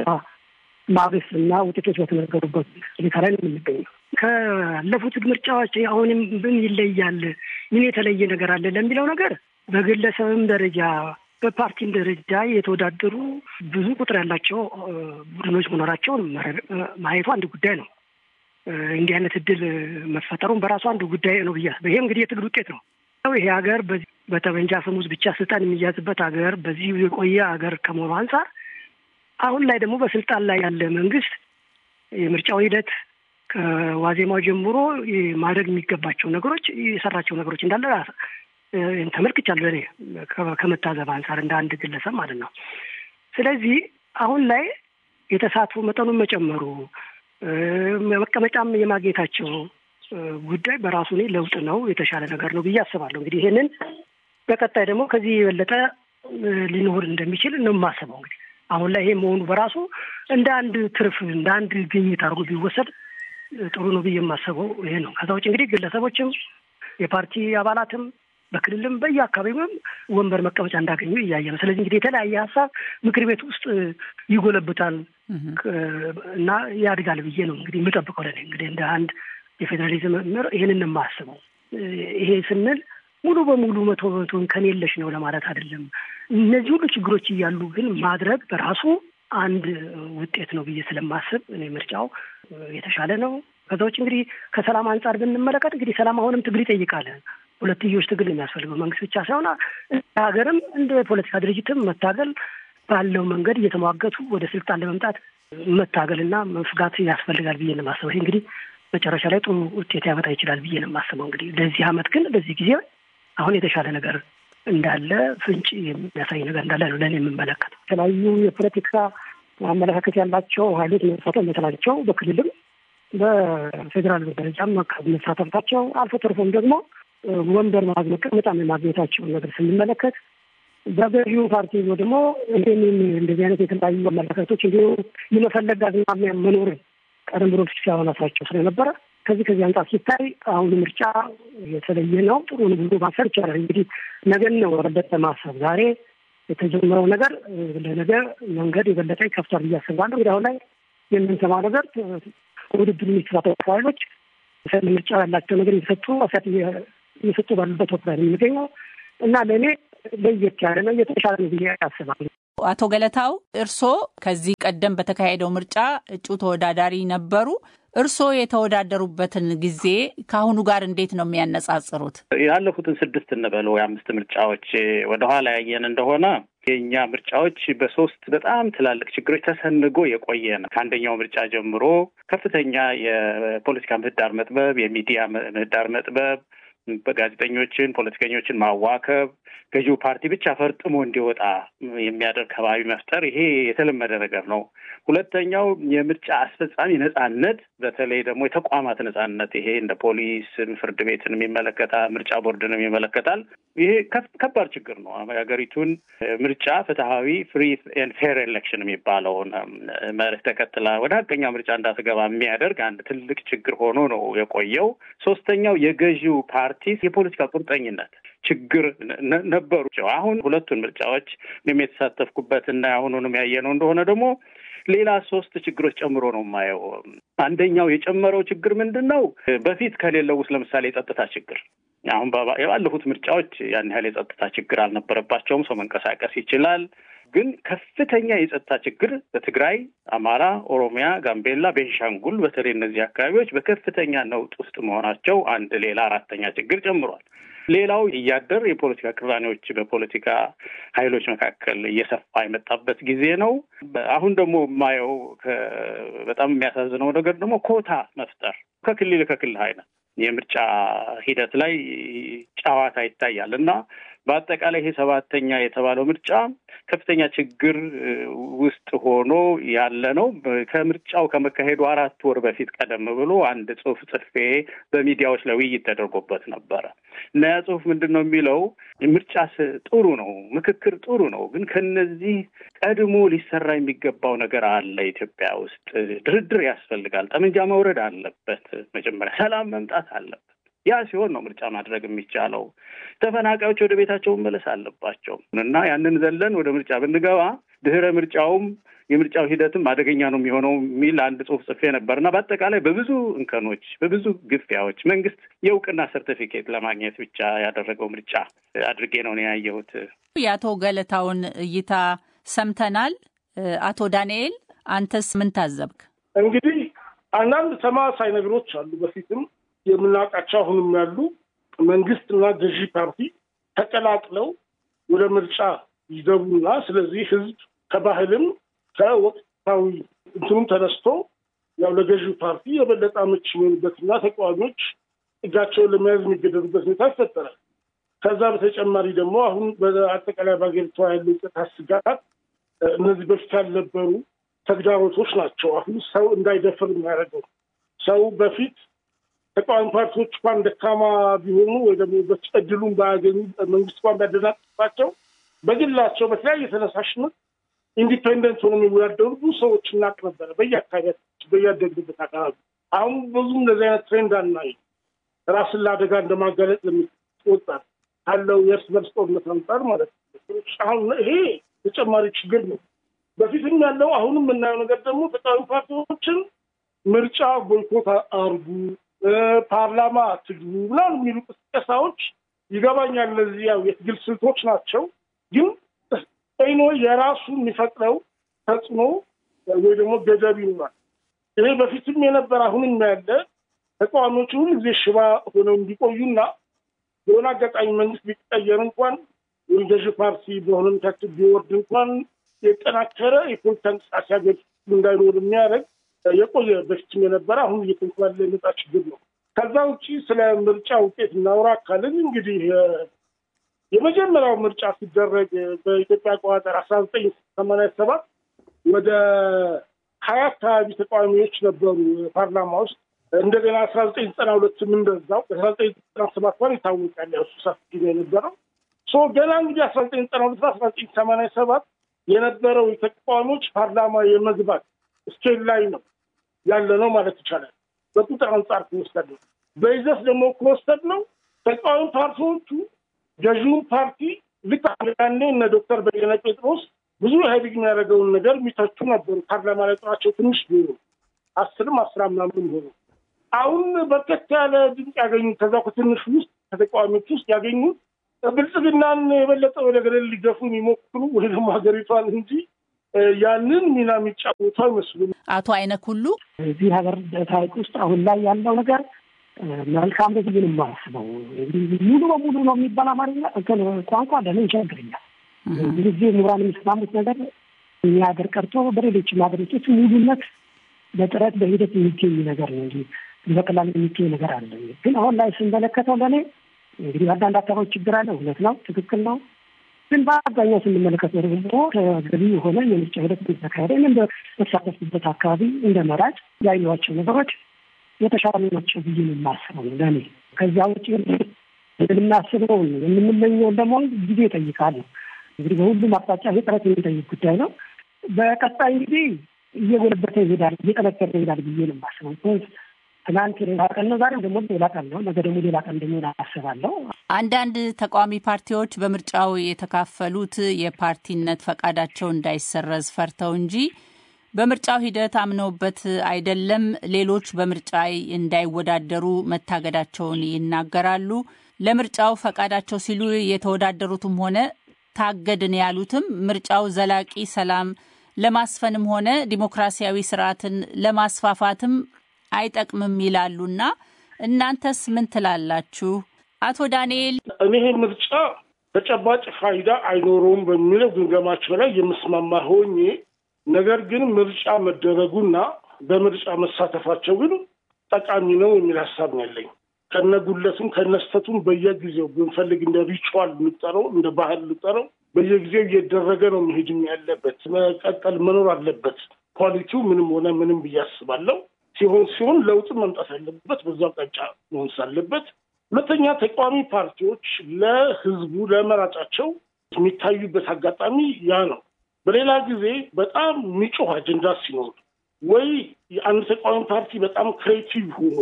ማግስት እና ውጤቶች በተነገሩበት ሁኔታ ላይ ነው የምንገኘው። ካለፉት ምርጫዎች አሁንም ምን ይለያል፣ ምን የተለየ ነገር አለ ለሚለው ነገር በግለሰብም ደረጃ በፓርቲም ደረጃ የተወዳደሩ ብዙ ቁጥር ያላቸው ቡድኖች መኖራቸውን ማየቱ አንድ ጉዳይ ነው። እንዲህ አይነት እድል መፈጠሩን በራሱ አንዱ ጉዳይ ነው ብያ ይሄ እንግዲህ የትግል ውጤት ነው። ይሄ ሀገር በጠመንጃ አፈሙዝ ብቻ ስልጣን የሚያዝበት ሀገር በዚህ የቆየ ሀገር ከመሆኑ አንጻር አሁን ላይ ደግሞ በስልጣን ላይ ያለ መንግስት የምርጫው ሂደት ከዋዜማው ጀምሮ ማድረግ የሚገባቸው ነገሮች የሰራቸው ነገሮች እንዳለ ተመልክቻለሁ እኔ ከመታዘብ አንጻር እንደ አንድ ግለሰብ ማለት ነው። ስለዚህ አሁን ላይ የተሳትፎ መጠኑን መጨመሩ መቀመጫም የማግኘታቸው ጉዳይ በራሱ እኔ ለውጥ ነው፣ የተሻለ ነገር ነው ብዬ አስባለሁ። እንግዲህ ይሄንን በቀጣይ ደግሞ ከዚህ የበለጠ ሊኖር እንደሚችል ነው የማስበው። እንግዲህ አሁን ላይ ይሄ መሆኑ በራሱ እንደ አንድ ትርፍ እንደ አንድ ግኝት አድርጎ ቢወሰድ ጥሩ ነው ብዬ የማስበው ይሄ ነው። ከዛ ውጭ እንግዲህ ግለሰቦችም የፓርቲ አባላትም በክልልም በየአካባቢውም ወንበር መቀመጫ እንዳገኙ እያየ ነው። ስለዚህ እንግዲህ የተለያየ ሀሳብ ምክር ቤት ውስጥ ይጎለብታል እና ያድጋል ብዬ ነው እንግዲህ የምጠብቀው። ለእኔ እንግዲህ እንደ አንድ የፌዴራሊዝም መምህር ይህንን የማስበው ይሄ ስንል ሙሉ በሙሉ መቶ በመቶን ከኔ የለሽ ነው ለማለት አይደለም። እነዚህ ሁሉ ችግሮች እያሉ ግን ማድረግ በራሱ አንድ ውጤት ነው ብዬ ስለማስብ እኔ ምርጫው የተሻለ ነው። ከዛ ውጭ እንግዲህ ከሰላም አንጻር ብንመለከት እንግዲህ ሰላም አሁንም ትግል ይጠይቃል። ሁለትዮሽ ትግል የሚያስፈልገው መንግስት ብቻ ሳይሆን ሀገርም እንደ ፖለቲካ ድርጅትም መታገል ባለው መንገድ እየተሟገቱ ወደ ስልጣን ለመምጣት መታገልና መፍጋት ያስፈልጋል ብዬ ነው የማስበው። ይህ እንግዲህ መጨረሻ ላይ ጥሩ ውጤት ያመጣ ይችላል ብዬ ነው የማስበው። እንግዲህ ለዚህ አመት ግን በዚህ ጊዜ አሁን የተሻለ ነገር እንዳለ ፍንጭ የሚያሳይ ነገር እንዳለ ነው ለእኔ የምመለከተው። የተለያዩ የፖለቲካ አመለካከት ያላቸው ሀይሎች መሳተፍ መቻላቸው በክልልም በፌዴራል ደረጃም መሳተፍታቸው አልፎ ተርፎም ደግሞ ወንበር ማግኘት በጣም የማግኘታቸውን ነገር ስንመለከት በገዢው ፓርቲ ደግሞ ይህንን እንደዚህ አይነት የተለያዩ አመለካከቶች እንዲሁ የመፈለግ አዝማሚያ መኖርን ቀደም ብሎ ሲያወናሳቸው ስለነበረ ከዚህ ከዚህ አንጻር ሲታይ አሁኑ ምርጫ የተለየ ነው። ጥሩ ብሎ ማሰብ ይቻላል። እንግዲህ ነገን ነው ወረበት ማሰብ ዛሬ የተጀመረው ነገር ለነገ መንገድ የበለጠ ይከፍቷል ብዬ አስባለሁ። እንግዲህ አሁን ላይ የምንሰማው ነገር ውድድር የሚከታተሉ ኃይሎች ምርጫ ያላቸው ነገር እየሰጡ አሳት እየሰጡ ባሉበት ወቅት ላይ የሚገኘው እና ለእኔ ለየት ያለ ነው፣ የተሻለ ነው ብዬ አስባለሁ። አቶ ገለታው እርስዎ ከዚህ ቀደም በተካሄደው ምርጫ እጩ ተወዳዳሪ ነበሩ። እርስዎ የተወዳደሩበትን ጊዜ ከአሁኑ ጋር እንዴት ነው የሚያነጻጽሩት? ያለፉትን ስድስት እንበለው የአምስት ምርጫዎች ወደኋላ ያየን እንደሆነ የእኛ ምርጫዎች በሶስት በጣም ትላልቅ ችግሮች ተሰንጎ የቆየ ነው። ከአንደኛው ምርጫ ጀምሮ ከፍተኛ የፖለቲካ ምህዳር መጥበብ፣ የሚዲያ ምህዳር መጥበብ፣ በጋዜጠኞችን ፖለቲከኞችን ማዋከብ፣ ገዢው ፓርቲ ብቻ ፈርጥሞ እንዲወጣ የሚያደርግ ከባቢ መፍጠር፣ ይሄ የተለመደ ነገር ነው። ሁለተኛው የምርጫ አስፈጻሚ ነጻነት፣ በተለይ ደግሞ የተቋማት ነጻነት፣ ይሄ እንደ ፖሊስ፣ ፍርድ ቤትን ይመለከታል፣ ምርጫ ቦርድንም ይመለከታል። ይሄ ከባድ ችግር ነው። የሀገሪቱን ምርጫ ፍትሐዊ ፍሪ ኤንድ ፌር ኤሌክሽን የሚባለውን መርህ ተከትላ ወደ ሀቀኛ ምርጫ እንዳትገባ የሚያደርግ አንድ ትልቅ ችግር ሆኖ ነው የቆየው። ሶስተኛው የገዢው ፓርቲ የፖለቲካ ቁርጠኝነት ችግር ነበሩ። አሁን ሁለቱን ምርጫዎች እኔም የተሳተፍኩበት እና አሁኑንም ያየነው እንደሆነ ደግሞ ሌላ ሶስት ችግሮች ጨምሮ ነው የማየው። አንደኛው የጨመረው ችግር ምንድን ነው? በፊት ከሌለው ውስጥ ለምሳሌ የጸጥታ ችግር አሁን የባለፉት ምርጫዎች ያን ያህል የጸጥታ ችግር አልነበረባቸውም። ሰው መንቀሳቀስ ይችላል። ግን ከፍተኛ የጸጥታ ችግር በትግራይ፣ አማራ፣ ኦሮሚያ፣ ጋምቤላ፣ ቤንሻንጉል በተለይ እነዚህ አካባቢዎች በከፍተኛ ነውጥ ውስጥ መሆናቸው አንድ ሌላ አራተኛ ችግር ጨምሯል። ሌላው እያደር የፖለቲካ ቅራኔዎች በፖለቲካ ኃይሎች መካከል እየሰፋ የመጣበት ጊዜ ነው። አሁን ደግሞ የማየው በጣም የሚያሳዝነው ነገር ደግሞ ኮታ መፍጠር ከክልል ከክልል አይነት የምርጫ ሂደት ላይ ጨዋታ ይታያል እና በአጠቃላይ ይሄ ሰባተኛ የተባለው ምርጫ ከፍተኛ ችግር ውስጥ ሆኖ ያለ ነው። ከምርጫው ከመካሄዱ አራት ወር በፊት ቀደም ብሎ አንድ ጽሑፍ ጽፌ በሚዲያዎች ላይ ውይይት ተደርጎበት ነበረ እና ያ ጽሑፍ ምንድን ነው የሚለው ምርጫ ጥሩ ነው፣ ምክክር ጥሩ ነው፣ ግን ከነዚህ ቀድሞ ሊሰራ የሚገባው ነገር አለ። ኢትዮጵያ ውስጥ ድርድር ያስፈልጋል። ጠመንጃ መውረድ አለበት። መጀመሪያ ሰላም መምጣት አለበት። ያ ሲሆን ነው ምርጫ ማድረግ የሚቻለው። ተፈናቃዮች ወደ ቤታቸው መመለስ አለባቸው እና ያንን ዘለን ወደ ምርጫ ብንገባ ድህረ ምርጫውም የምርጫው ሂደትም አደገኛ ነው የሚሆነው የሚል አንድ ጽሑፍ ጽፌ ነበር እና በአጠቃላይ በብዙ እንከኖች፣ በብዙ ግፊያዎች መንግስት የእውቅና ሰርቲፊኬት ለማግኘት ብቻ ያደረገው ምርጫ አድርጌ ነው ያየሁት። የአቶ ገለታውን እይታ ሰምተናል። አቶ ዳንኤል አንተስ ምን ታዘብክ? እንግዲህ አንዳንድ ተመሳሳይ ነገሮች አሉ በፊትም የምናውቃቸው አሁንም ያሉ መንግስትና ገዢ ፓርቲ ተቀላቅለው ወደ ምርጫ ይገቡና ስለዚህ ህዝብ ከባህልም ከወቅታዊ እንትኑም ተነስቶ ያው ለገዢ ፓርቲ የበለጠ አመች የሚሆኑበትና ተቃዋሚዎች እጃቸውን ለመያዝ የሚገደዱበት ሁኔታ ይፈጠራል። ከዛ በተጨማሪ ደግሞ አሁን በአጠቃላይ በሀገሪቷ ያለው የጸጥታ ስጋት እነዚህ በፊት ያልነበሩ ተግዳሮቶች ናቸው። አሁን ሰው እንዳይደፍር የሚያደርገው ሰው በፊት ተቃዋሚ ፓርቲዎች እንኳን ደካማ ቢሆኑ ወይ ደግሞ እድሉን ባያገኙ መንግስት እንኳን ቢያደናቅፋቸው በግላቸው በተለያየ ተነሳሽነት ኢንዲፔንደንት ሆኖ የሚወዳደሩ ብዙ ሰዎች እናቅ ነበረ በየአካባቢያችን በያደግንበት አካባቢ። አሁን ብዙ እንደዚህ አይነት ትሬንድ አናይ። ራስን ለአደጋ እንደማጋለጥ ለሚወጣ ካለው የእርስ በርስ ጦርነት አንጻር ማለት ነው። አሁን ይሄ ተጨማሪ ችግር ነው። በፊትም ያለው አሁንም የምናየው ነገር ደግሞ ተቃዋሚ ፓርቲዎችን ምርጫ ቦይኮት አርጉ ፓርላማ ትግሉ ምናምን የሚሉ ቅስቀሳዎች ይገባኛል። እነዚህ ያው የትግል ስልቶች ናቸው። ግን ኖ የራሱ የሚፈጥረው ተጽዕኖ ወይ ደግሞ ገደብ ይኖራል። ይሄ በፊትም የነበረ አሁንም ያለ ተቃዋሚዎቹ ሁሉ ጊዜ ሽባ ሆነው እንዲቆዩና የሆነ አጋጣሚ መንግስት ቢቀየር እንኳን ወይም ገዢ ፓርቲ በሆነ ምክክል ቢወርድ እንኳን የጠናከረ የፖለቲካ እንቅስቃሴ ሀገር እንዳይኖር የሚያደርግ የቆየ በፊትም የነበረ አሁን እየተንኳለ የመጣ ችግር ነው። ከዛ ውጭ ስለ ምርጫ ውጤት እናውራ ካልን እንግዲህ የመጀመሪያው ምርጫ ሲደረግ በኢትዮጵያ አቆጣጠር አስራ ዘጠኝ ሰማንያ ሰባት ወደ ሀያ አካባቢ ተቃዋሚዎች ነበሩ ፓርላማ ውስጥ። እንደገና አስራ ዘጠኝ ዘጠና ሁለትም እንደዛው አስራ ዘጠኝ ዘጠና ሰባት እንኳን ይታወቃል። ያው እሱ ሰፊ ጊዜ የነበረው ሶ ገና እንግዲህ አስራ ዘጠኝ ዘጠና ሁለት አስራ ዘጠኝ ሰማንያ ሰባት የነበረው የተቃዋሚዎች ፓርላማ የመግባት ስኬል ላይ ነው ያለ ነው ማለት ይቻላል። በቁጥር አንጻር ከወሰድ ነው። በይዘት ደግሞ ከወሰድ ነው ተቃዋሚ ፓርቲዎቹ ገዢውን ፓርቲ ልክ ያኔ እነ ዶክተር በየነ ጴጥሮስ ብዙ ኢህአዴግ የሚያደርገውን ነገር የሚተቹ ነበሩ። ፓርላማ ላይ ቁጥራቸው ትንሽ ቢሆኑ አስርም አስራ ምናምን ሆኑ። አሁን በርከት ያለ ድምፅ ያገኙት ከዛ ከትንሹ ውስጥ ከተቃዋሚዎች ውስጥ ያገኙት ብልጽግናን የበለጠ ወደ ገደል ሊገፉ የሚሞክሩ ወይ ደግሞ ሀገሪቷን እንጂ ያንን ሚና የሚጫወቱ አይመስሉም። አቶ አይነክ ሁሉ እዚህ ሀገር ታሪክ ውስጥ አሁን ላይ ያለው ነገር መልካም ነው ብዬ ነው የማስበው። እንግዲህ ሙሉ በሙሉ ነው የሚባል አማርኛ እንትን ቋንቋ ለምን ይቸግረኛል። ብዙ ጊዜ ምሁራን የሚስማሙት ነገር እኛ ሀገር ቀርቶ በሌሎችም ሀገሮች ሙሉነት በጥረት በሂደት የሚገኝ ነገር ነው እንጂ በቀላል የሚገኝ ነገር አለ። ግን አሁን ላይ ስንመለከተው ለእኔ እንግዲህ አንዳንድ አካባቢ ችግር አለ። እውነት ነው፣ ትክክል ነው። ግን በአብዛኛው ስንመለከተው ደግሞ ተገቢ የሆነ የምርጫ ሂደት ተካሄደ። እኔም በተሳተፍኩበት አካባቢ እንደ መራጭ ያየኋቸው ነገሮች የተሻሉ ናቸው ብዬ ነው የማስበው ለእኔ። ከዚያ ውጭ የምናስበውን የምንመኘውን ደግሞ ጊዜ ይጠይቃል። እንግዲህ በሁሉም አቅጣጫ ጥረት የሚጠይቅ ጉዳይ ነው። በቀጣይ እንግዲህ እየጎለበተ ይሄዳል፣ እየጠነከረ ይሄዳል ብዬ ነው የማስበው። ትናንት ሌላ ቀን ነው፣ ዛሬም ደግሞ ሌላ ቀን ነው፣ ነገ ደግሞ ሌላ ቀን እንደሚሆን አስባለሁ። አንዳንድ ተቃዋሚ ፓርቲዎች በምርጫው የተካፈሉት የፓርቲነት ፈቃዳቸው እንዳይሰረዝ ፈርተው እንጂ በምርጫው ሂደት አምነውበት አይደለም። ሌሎች በምርጫ እንዳይወዳደሩ መታገዳቸውን ይናገራሉ። ለምርጫው ፈቃዳቸው ሲሉ የተወዳደሩትም ሆነ ታገድን ያሉትም ምርጫው ዘላቂ ሰላም ለማስፈንም ሆነ ዲሞክራሲያዊ ስርዓትን ለማስፋፋትም አይጠቅምም ይላሉና እናንተስ ምን ትላላችሁ? አቶ ዳንኤል እኔ ይሄ ምርጫ ተጨባጭ ፋይዳ አይኖረውም በሚለው ግምገማቸው ላይ የምስማማ ሆኜ ነገር ግን ምርጫ መደረጉና በምርጫ መሳተፋቸው ግን ጠቃሚ ነው የሚል ሀሳብ ነው ያለኝ። ከነጉለቱም ከነስተቱም በየጊዜው ብንፈልግ እንደ ሪቹዋል ልጠረው እንደ ባህል ልጠረው በየጊዜው እየደረገ ነው መሄድም ያለበት መቀጠል መኖር አለበት። ኳሊቲው ምንም ሆነ ምንም ብዬ አስባለሁ። ሲሆን ሲሆን ለውጥ መምጣት አለበት፣ በዛው አቅጣጫ መሆን ሳለበት። ሁለተኛ ተቃዋሚ ፓርቲዎች ለህዝቡ ለመራጫቸው የሚታዩበት አጋጣሚ ያ ነው። በሌላ ጊዜ በጣም የሚጮህ አጀንዳ ሲኖር ወይ የአንድ ተቃዋሚ ፓርቲ በጣም ክሬቲቭ ሆኖ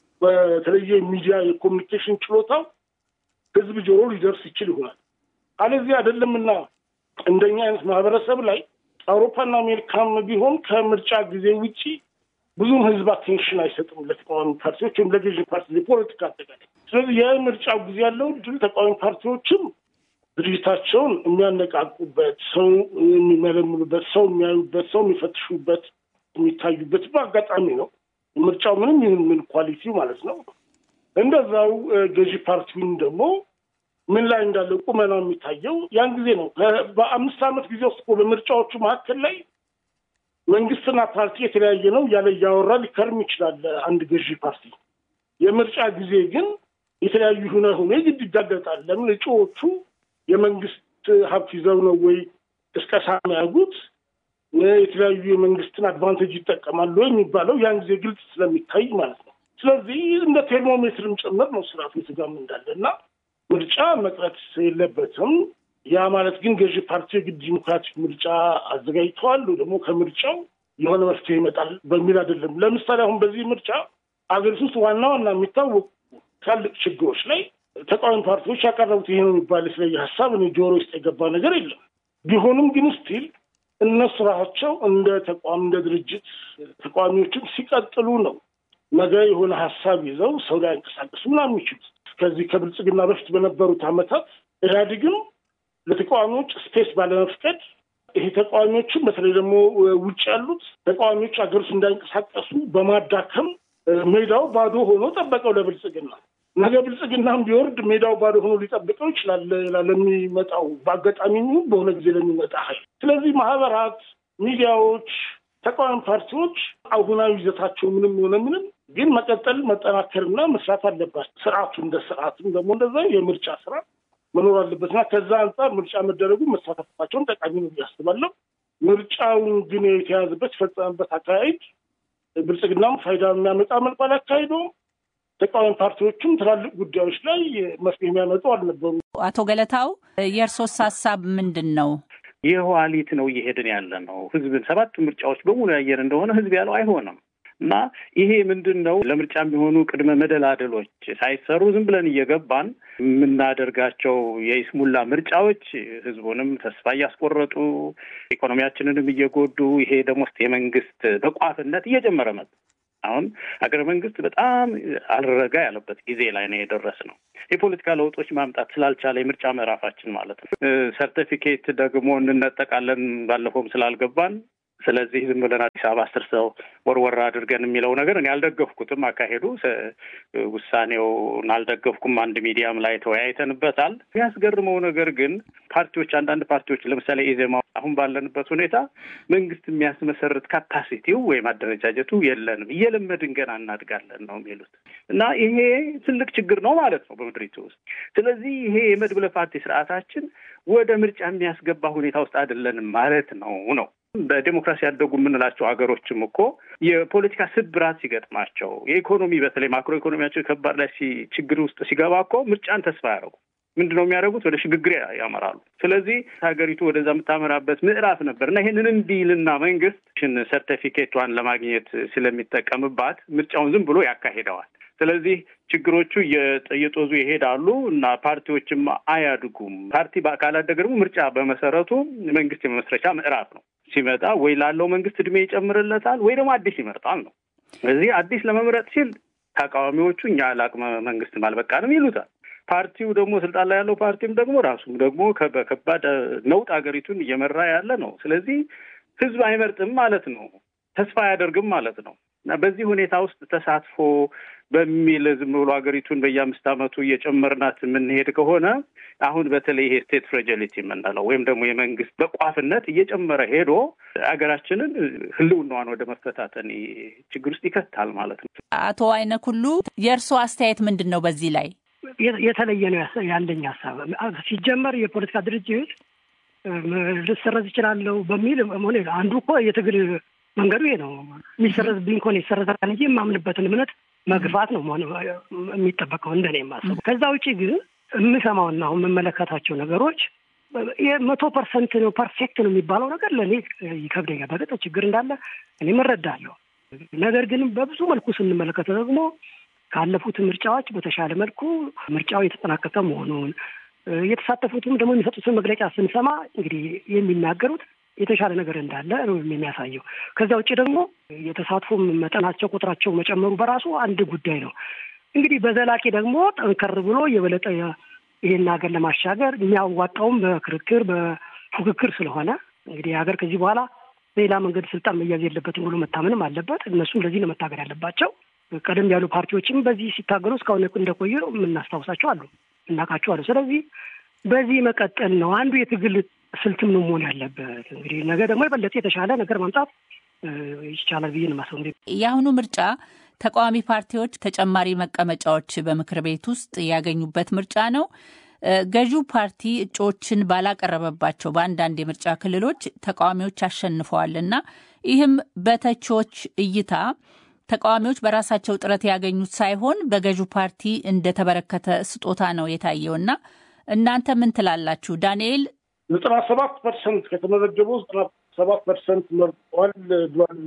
በተለየ ሚዲያ የኮሚኒኬሽን ችሎታው ህዝብ ጆሮ ሊደርስ ይችል ይሆናል። አለዚህ አይደለምና እንደኛ አይነት ማህበረሰብ ላይ አውሮፓና አሜሪካም ቢሆን ከምርጫ ጊዜ ውጪ ብዙም ህዝብ አቴንሽን አይሰጥም ለተቃዋሚ ፓርቲዎች ወይም ለገዥ ፓርቲ የፖለቲካ አጠቃላይ። ስለዚህ የምርጫው ጊዜ ያለው ድል ተቃዋሚ ፓርቲዎችም ድርጅታቸውን የሚያነቃቁበት፣ ሰው የሚመለምሉበት፣ ሰው የሚያዩበት፣ ሰው የሚፈትሹበት፣ የሚታዩበት በአጋጣሚ ነው። ምርጫው ምንም ይሁን ምን ኳሊቲው ማለት ነው። እንደዛው ገዢ ፓርቲውን ደግሞ ምን ላይ እንዳለ ቁመናው የሚታየው ያን ጊዜ ነው። በአምስት ዓመት ጊዜ ውስጥ በምርጫዎቹ መካከል ላይ መንግስትና ፓርቲ የተለያየ ነው ያለ እያወራ ሊከርም ይችላል አንድ ገዢ ፓርቲ። የምርጫ ጊዜ ግን የተለያዩ ሁነ ሁኔ ግድ ይጋለጣል። ለምን እጩዎቹ የመንግስት ሀብት ይዘው ነው ወይ ቅስቀሳ የሚያደርጉት የተለያዩ የመንግስትን አድቫንቴጅ ይጠቀማሉ የሚባለው ያን ጊዜ ግልጽ ስለሚታይ ማለት ነው። ስለዚህ እንደ ቴርሞሜትርም ጭምር ነው ስርዓቱ የትጋም እንዳለ እና ምርጫ መቅረት የለበትም። ያ ማለት ግን ገዢ ፓርቲ የግድ ዲሞክራቲክ ምርጫ አዘጋጅተዋል ደግሞ ከምርጫው የሆነ መፍትሄ ይመጣል በሚል አይደለም። ለምሳሌ አሁን በዚህ ምርጫ አገሪቱ ውስጥ ዋና ዋና የሚታወቁ ትላልቅ ችግሮች ላይ ተቃዋሚ ፓርቲዎች ያቀረቡት ይሄ ነው የሚባል የተለየ ሀሳብ እኔ ጆሮ ውስጥ የገባ ነገር የለም። ቢሆንም ግን ስቲል እነሱ ራሳቸው እንደ ተቋም እንደ ድርጅት ተቃዋሚዎችም ሲቀጥሉ ነው ነገ የሆነ ሀሳብ ይዘው ሰው ላይ አንቀሳቀሱ ምናምን የሚችሉት። ከዚህ ከብልጽግና በፊት በነበሩት ዓመታት ኢህአዴግም ለተቃዋሚዎች ስፔስ ባለመፍቀድ ይሄ ተቃዋሚዎችም በተለይ ደግሞ ውጭ ያሉት ተቃዋሚዎች ሀገር ውስጥ እንዳይንቀሳቀሱ በማዳከም ሜዳው ባዶ ሆኖ ጠበቀው ለብልጽግና። ነገ ብልጽግናም ቢወርድ ሜዳው ባዶ ሆኖ ሊጠብቀው ይችላል ለሚመጣው በአጋጣሚ በሆነ ጊዜ ለሚመጣ ኃይል። ስለዚህ ማህበራት፣ ሚዲያዎች፣ ተቃዋሚ ፓርቲዎች አሁናዊ ይዘታቸው ምንም ሆነ ምንም ግን መቀጠል መጠናከርና መስራት አለባቸው። ስርዓቱ እንደ ስርዓትም ደግሞ እንደዛ የምርጫ ስራ መኖር አለበትና ከዛ አንጻር ምርጫ መደረጉ መሳተፋቸውን ጠቃሚ ነው ብዬ አስባለሁ። ምርጫውን ግን የተያዘበት የፈጸመበት አካሄድ ብልጽግናም ፋይዳ የሚያመጣ መልኩ አላካሄደውም። ተቃዋሚ ፓርቲዎችም ትላልቅ ጉዳዮች ላይ መፍትሄ የሚያመጡ አልነበሩ። አቶ ገለታው የእርሶስ ሀሳብ ምንድን ነው? የኋሊት ነው እየሄድን ያለ ነው። ህዝብን ሰባት ምርጫዎች በሙሉ ያየን እንደሆነ ህዝብ ያለው አይሆንም እና ይሄ ምንድን ነው ለምርጫ የሚሆኑ ቅድመ መደላደሎች ሳይሰሩ ዝም ብለን እየገባን የምናደርጋቸው የይስሙላ ምርጫዎች ህዝቡንም ተስፋ እያስቆረጡ ኢኮኖሚያችንንም እየጎዱ ይሄ ደግሞ የመንግስት ተቋፍነት እየጨመረ መጣ። አሁን ሀገረ መንግስት በጣም አልረጋ ያለበት ጊዜ ላይ ነው የደረስ ነው። የፖለቲካ ለውጦች ማምጣት ስላልቻለ የምርጫ ምዕራፋችን ማለት ነው። ሰርቲፊኬት ደግሞ እንነጠቃለን ባለፈውም ስላልገባን ስለዚህ ዝም ብለን አዲስ አበባ አስር ሰው ወርወር አድርገን የሚለው ነገር እኔ አልደገፍኩትም። አካሄዱ ውሳኔውን አልደገፍኩም። አንድ ሚዲያም ላይ ተወያይተንበታል። የሚያስገርመው ነገር ግን ፓርቲዎች አንዳንድ ፓርቲዎች ለምሳሌ ኢዜማ አሁን ባለንበት ሁኔታ መንግስት የሚያስመሰርት ካፓሲቲው ወይም አደረጃጀቱ የለንም፣ እየለመድን ገና እናድጋለን ነው የሚሉት እና ይሄ ትልቅ ችግር ነው ማለት ነው በምድሪቱ ውስጥ። ስለዚህ ይሄ የመድብለ ፓርቲ ስርዓታችን ወደ ምርጫ የሚያስገባ ሁኔታ ውስጥ አይደለንም ማለት ነው ነው በዴሞክራሲ ያደጉ የምንላቸው ሀገሮችም እኮ የፖለቲካ ስብራት ሲገጥማቸው የኢኮኖሚ በተለይ ማክሮ ኢኮኖሚያቸው ከባድ ላይ ችግር ውስጥ ሲገባ እኮ ምርጫን ተስፋ ያደረጉ ምንድን ነው የሚያደርጉት? ወደ ሽግግር ያመራሉ። ስለዚህ ሀገሪቱ ወደዛ የምታመራበት ምዕራፍ ነበር እና ይህንን እንዲልና መንግስት ሽን ሰርቲፊኬቷን ለማግኘት ስለሚጠቀምባት ምርጫውን ዝም ብሎ ያካሂደዋል። ስለዚህ ችግሮቹ እየጦዙ ይሄዳሉ እና ፓርቲዎችም አያድጉም። ፓርቲ ካላደገ ደግሞ ምርጫ በመሰረቱ መንግስት የመመስረቻ ምዕራፍ ነው። ሲመጣ ወይ ላለው መንግስት እድሜ ይጨምርለታል ወይ ደግሞ አዲስ ይመርጣል ነው። ስለዚህ አዲስ ለመምረጥ ሲል ተቃዋሚዎቹ እኛ ለአቅመ መንግስትም አልበቃንም ይሉታል። ፓርቲው ደግሞ ስልጣን ላይ ያለው ፓርቲም ደግሞ ራሱም ደግሞ በከባድ ነውጥ ሀገሪቱን እየመራ ያለ ነው። ስለዚህ ህዝብ አይመርጥም ማለት ነው፣ ተስፋ አያደርግም ማለት ነው እና በዚህ ሁኔታ ውስጥ ተሳትፎ በሚል ዝም ብሎ ሀገሪቱን በየአምስት ዓመቱ እየጨመርናት የምንሄድ ከሆነ አሁን በተለይ ይሄ ስቴት ፍሬጂሊቲ የምንለው ወይም ደግሞ የመንግስት በቋፍነት እየጨመረ ሄዶ ሀገራችንን ህልውናዋን ወደ መፈታተን ችግር ውስጥ ይከታል ማለት ነው። አቶ አይነክ ሁሉ የእርስዎ አስተያየት ምንድን ነው በዚህ ላይ? የተለየ ነው ያለኝ ሀሳብ። ሲጀመር የፖለቲካ ድርጅት ልሰረዝ ይችላለሁ በሚል ሆነ አንዱ እኮ የትግል መንገዱ ይሄ ነው። የሚሰረዝብኝ ከሆነ ይሰረዛል እንጂ የማምንበትን እምነት መግፋት ነው የሚጠበቀው እንደኔ የማስበው። ከዛ ውጭ ግን የምሰማውና አሁን የምመለከታቸው ነገሮች መቶ ፐርሰንት ነው ፐርፌክት ነው የሚባለው ነገር ለእኔ ይከብደኛል። በገጠ ችግር እንዳለ እኔም እረዳለሁ። ነገር ግን በብዙ መልኩ ስንመለከተው ደግሞ ካለፉት ምርጫዎች በተሻለ መልኩ ምርጫው የተጠናቀቀ መሆኑን የተሳተፉትም ደግሞ የሚሰጡትን መግለጫ ስንሰማ እንግዲህ የሚናገሩት የተሻለ ነገር እንዳለ ነው የሚያሳየው። ከዛ ውጭ ደግሞ የተሳትፎ መጠናቸው ቁጥራቸው መጨመሩ በራሱ አንድ ጉዳይ ነው። እንግዲህ በዘላቂ ደግሞ ጠንከር ብሎ የበለጠ ይህን ሀገር ለማሻገር የሚያዋጣውም በክርክር በፉክክር ስለሆነ እንግዲህ ሀገር ከዚህ በኋላ በሌላ መንገድ ስልጣን መያዝ የለበትም ብሎ መታመንም አለበት። እነሱም ለዚህ ነው መታገል ያለባቸው። ቀደም ያሉ ፓርቲዎችም በዚህ ሲታገሉ እስካሁን እንደቆዩ የምናስታውሳቸው አሉ፣ እናውቃቸው አሉ። ስለዚህ በዚህ መቀጠል ነው አንዱ የትግል ስልትም ነው መሆን ያለበት። እንግዲህ ነገ ደግሞ የበለጠ የተሻለ ነገር ማምጣት ይቻላል ብዬ ነው የማስበው። የአሁኑ ምርጫ ተቃዋሚ ፓርቲዎች ተጨማሪ መቀመጫዎች በምክር ቤት ውስጥ ያገኙበት ምርጫ ነው። ገዢው ፓርቲ እጩዎችን ባላቀረበባቸው በአንዳንድ የምርጫ ክልሎች ተቃዋሚዎች አሸንፈዋል እና ይህም በተቺዎች እይታ ተቃዋሚዎች በራሳቸው ጥረት ያገኙት ሳይሆን በገዢው ፓርቲ እንደተበረከተ ስጦታ ነው የታየው እና እናንተ ምን ትላላችሁ? ዳንኤል ዘጠና ሰባት ፐርሰንት ከተመዘገበው ዘጠና ሰባት ፐርሰንት መርጧል ብሏል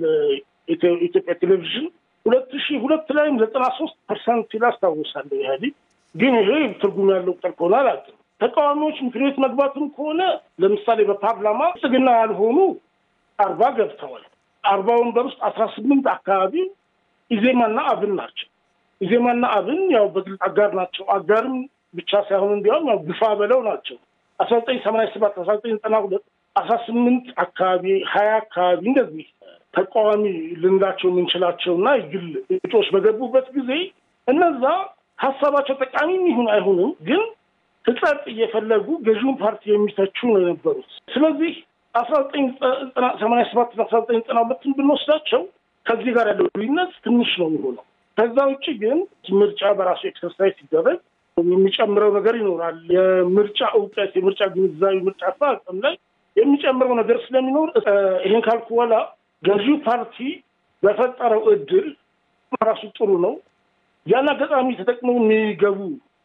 ኢትዮጵያ ቴሌቪዥን። ሁለት ሺህ ሁለት ላይም ዘጠና ሶስት ፐርሰንት ሲል አስታውሳለሁ ኢህአዴግ። ግን ይሄ ትርጉም ያለው ቁጥር ከሆነ አላውቅም። ተቃዋሚዎች ምክር ቤት መግባትም ከሆነ ለምሳሌ በፓርላማ ብልጽግና ያልሆኑ አርባ ገብተዋል። አርባ ወንበር ውስጥ አስራ ስምንት አካባቢ ኢዜማና አብን ናቸው። ኢዜማና አብን ያው በግልጽ አጋር ናቸው። አጋርም ብቻ ሳይሆን እንዲያውም ያው ግፋ በለው ናቸው። አስራ ዘጠኝ ሰማንያ ሰባት አስራ ዘጠኝ ዘጠና ሁለት አስራ ስምንት አካባቢ ሀያ አካባቢ እንደዚህ ተቃዋሚ ልንላቸው የምንችላቸው እና የግል እጩዎች በገቡበት ጊዜ እነዛ ሀሳባቸው ጠቃሚ ይሁን አይሁንም ግን ህጸጥ እየፈለጉ ገዢውን ፓርቲ የሚተቹ ነው የነበሩት። ስለዚህ አስራ ዘጠኝ ሰማንያ ሰባት አስራ ዘጠኝ ዘጠና ሁለትን ብንወስዳቸው ከዚህ ጋር ያለው ልዩነት ትንሽ ነው የሚሆነው። ከዛ ውጭ ግን ምርጫ በራሱ ኤክሰርሳይዝ ሲደረግ የሚጨምረው ነገር ይኖራል። የምርጫ እውቀት፣ የምርጫ ግንዛቤ፣ ምርጫ አፈጻጸም ላይ የሚጨምረው ነገር ስለሚኖር ይህን ካልኩ በኋላ ገዢው ፓርቲ በፈጠረው እድል ራሱ ጥሩ ነው። ያን አጋጣሚ ተጠቅመው የሚገቡ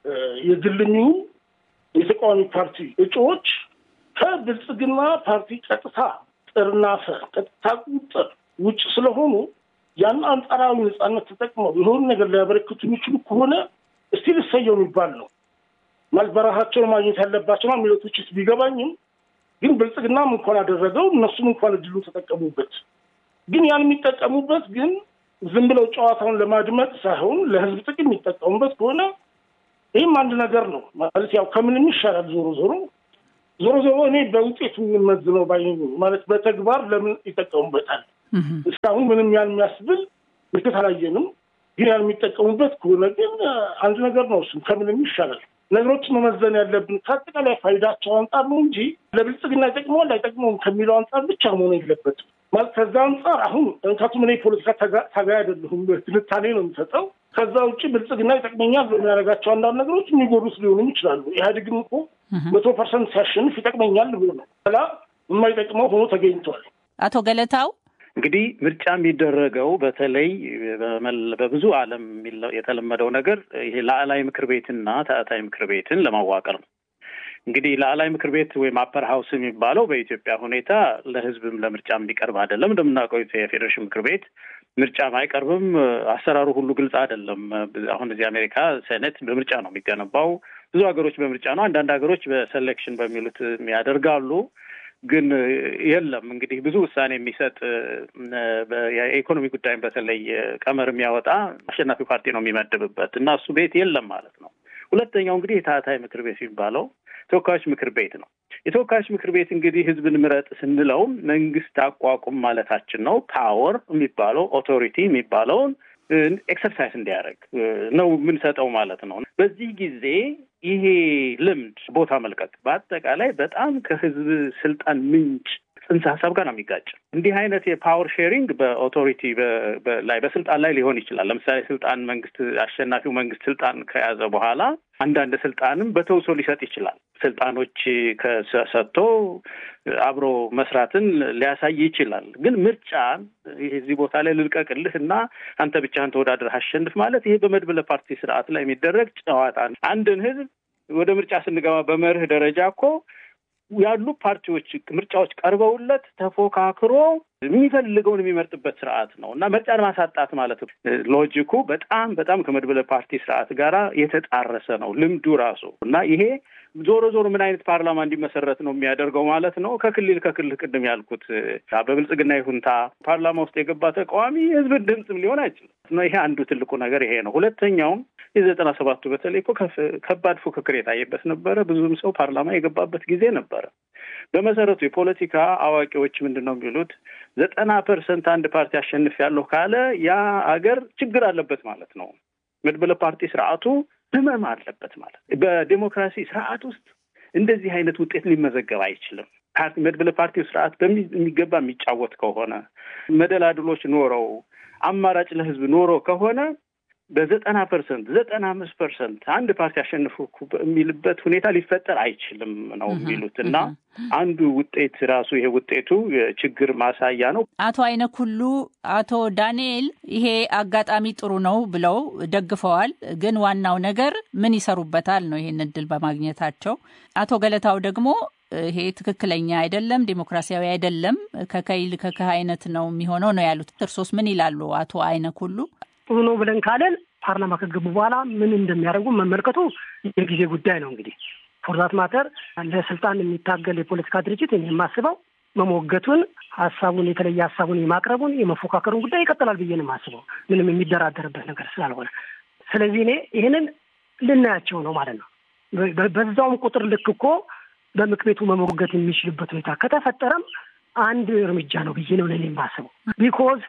የግልሚው የተቃዋሚ ፓርቲ እጩዎች ከብልጽግና ፓርቲ ቀጥታ ጥርናፈ ቀጥታ ቁጥር ውጭ ስለሆኑ ያን አንጻራዊ ነጻነት ተጠቅመው የሆኑ ነገር ሊያበረክቱ የሚችሉ ከሆነ እስቲ ልሰየው የሚባል ነው ማለት በራሳቸውን ማግኘት ያለባቸው የሚለው ትችት ቢገባኝም ግን ብልጽግናም እንኳን አደረገው እነሱም እንኳን እድሉ ተጠቀሙበት። ግን ያን የሚጠቀሙበት ግን ዝም ብለው ጨዋታውን ለማድመጥ ሳይሆን ለህዝብ ጥቅም የሚጠቀሙበት ከሆነ ይህም አንድ ነገር ነው ማለት ያው ከምንም ይሻላል። ዞሮ ዞሮ ዞሮ ዞሮ እኔ በውጤቱ የምንመዝነው ባይ ማለት በተግባር ለምን ይጠቀሙበታል እስካሁን ምንም ያን የሚያስብል ምልክት አላየንም። ግን ያን የሚጠቀሙበት ከሆነ ግን አንድ ነገር ነው። እሱም ከምንም ይሻላል። ነገሮችን መመዘን ያለብን ከአጠቃላይ ፋይዳቸው አንጻር ነው እንጂ ለብልጽግና ይጠቅመዋል አይጠቅመውም ከሚለው አንጻር ብቻ መሆን የለበትም። ማለት ከዛ አንጻር አሁን ምክንያቱም እኔ ፖለቲካ ታጋይ አይደለሁም፣ ትንታኔ ነው የሚሰጠው። ከዛ ውጭ ብልጽግና ይጠቅመኛል በሚያደርጋቸው አንዳንድ ነገሮች የሚጎዱት ሊሆኑም ይችላሉ። ኢህአዴግም እኮ መቶ ፐርሰንት ሲያሸንፍ ይጠቅመኛል ብሎ ነው ላ የማይጠቅመው ሆኖ ተገኝቷል። አቶ ገለታው እንግዲህ ምርጫ የሚደረገው በተለይ በብዙ ዓለም የተለመደው ነገር ይሄ ላዕላይ ምክር ቤትና ታዕታይ ምክር ቤትን ለማዋቀር ነው። እንግዲህ ላዕላይ ምክር ቤት ወይም አፐር ሀውስ የሚባለው በኢትዮጵያ ሁኔታ ለሕዝብም ለምርጫ የሚቀርብ አይደለም። እንደምናውቀው የፌዴሬሽን ምክር ቤት ምርጫም አይቀርብም። አሰራሩ ሁሉ ግልጽ አይደለም። አሁን እዚህ አሜሪካ ሴኔት በምርጫ ነው የሚገነባው። ብዙ ሀገሮች በምርጫ ነው። አንዳንድ ሀገሮች በሴሌክሽን በሚሉት ያደርጋሉ። ግን የለም እንግዲህ ብዙ ውሳኔ የሚሰጥ የኢኮኖሚ ጉዳይም በተለይ ቀመር የሚያወጣ አሸናፊ ፓርቲ ነው የሚመድብበት እና እሱ ቤት የለም ማለት ነው። ሁለተኛው እንግዲህ የታህታይ ምክር ቤት የሚባለው ተወካዮች ምክር ቤት ነው። የተወካዮች ምክር ቤት እንግዲህ ህዝብን ምረጥ ስንለው መንግስት አቋቁም ማለታችን ነው። ፓወር የሚባለው ኦቶሪቲ የሚባለውን ኤክሰርሳይዝ እንዲያደርግ ነው የምንሰጠው ማለት ነው። በዚህ ጊዜ ይሄ ልምድ ቦታ መልቀቅ በአጠቃላይ በጣም ከህዝብ ስልጣን ምንጭ ጽንሰ ሀሳብ ጋር ነው የሚጋጭ። እንዲህ አይነት የፓወር ሼሪንግ በኦቶሪቲ ላይ በስልጣን ላይ ሊሆን ይችላል። ለምሳሌ ስልጣን መንግስት አሸናፊው መንግስት ስልጣን ከያዘ በኋላ አንዳንድ ስልጣንም በተውሶ ሊሰጥ ይችላል። ስልጣኖች ከሰጥቶ አብሮ መስራትን ሊያሳይ ይችላል። ግን ምርጫ እዚህ ቦታ ላይ ልልቀቅልህ እና አንተ ብቻህን ተወዳድረህ አሸንፍ ማለት ይሄ በመድበለ ፓርቲ ስርዓት ላይ የሚደረግ ጨዋታ ነው። አንድን ህዝብ ወደ ምርጫ ስንገባ በመርህ ደረጃ እኮ ያሉ ፓርቲዎች ምርጫዎች ቀርበውለት ተፎካክሮ የሚፈልገውን የሚመርጥበት ስርዓት ነው እና ምርጫን ማሳጣት ማለት ሎጂኩ በጣም በጣም ከመድበለ ፓርቲ ስርዓት ጋራ የተጣረሰ ነው ልምዱ ራሱ እና ይሄ ዞሮ ዞሮ ምን አይነት ፓርላማ እንዲመሰረት ነው የሚያደርገው ማለት ነው። ከክልል ከክልል ቅድም ያልኩት በብልጽግና ይሁንታ ፓርላማ ውስጥ የገባ ተቃዋሚ የህዝብን ድምፅም ሊሆን አይችልም። ይሄ አንዱ ትልቁ ነገር ይሄ ነው። ሁለተኛውም የዘጠና ሰባቱ በተለይ እኮ ከባድ ፉክክር የታየበት ነበረ። ብዙም ሰው ፓርላማ የገባበት ጊዜ ነበረ። በመሰረቱ የፖለቲካ አዋቂዎች ምንድን ነው የሚሉት ዘጠና ፐርሰንት አንድ ፓርቲ አሸንፍ ያለሁ ካለ ያ አገር ችግር አለበት ማለት ነው። መድበለ ፓርቲ ስርዓቱ ህመም አለበት ማለት በዴሞክራሲ ስርዓት ውስጥ እንደዚህ አይነት ውጤት ሊመዘገብ አይችልም። መድበለ ፓርቲው ስርዓት በሚገባ የሚጫወት ከሆነ መደላድሎች ኖረው አማራጭ ለህዝብ ኖሮ ከሆነ በዘጠና ፐርሰንት ዘጠና አምስት ፐርሰንት አንድ ፓርቲ አሸንፉ የሚልበት ሁኔታ ሊፈጠር አይችልም ነው የሚሉት እና አንዱ ውጤት ራሱ ይሄ ውጤቱ ችግር ማሳያ ነው። አቶ አይነኩሉ አቶ ዳንኤል ይሄ አጋጣሚ ጥሩ ነው ብለው ደግፈዋል። ግን ዋናው ነገር ምን ይሰሩበታል ነው ይሄን እድል በማግኘታቸው። አቶ ገለታው ደግሞ ይሄ ትክክለኛ አይደለም፣ ዴሞክራሲያዊ አይደለም፣ ከከይል ከከህ አይነት ነው የሚሆነው ነው ያሉት። እርሶስ ምን ይላሉ አቶ አይነኩሉ? ጥሩ ነው ብለን ካለን ፓርላማ ከገቡ በኋላ ምን እንደሚያደርጉ መመልከቱ የጊዜ ጉዳይ ነው። እንግዲህ ፎርዛት ማተር ለስልጣን የሚታገል የፖለቲካ ድርጅት የማስበው መሞገቱን፣ ሀሳቡን የተለየ ሀሳቡን የማቅረቡን የመፎካከሩን ጉዳይ ይቀጥላል ብዬ ነው የማስበው ምንም የሚደራደርበት ነገር ስላልሆነ። ስለዚህ እኔ ይህንን ልናያቸው ነው ማለት ነው። በዛውም ቁጥር ልክ እኮ በምክር ቤቱ መሞገት የሚችልበት ሁኔታ ከተፈጠረም አንድ እርምጃ ነው ብዬ ነው ለእኔ የማስበው ቢኮዝ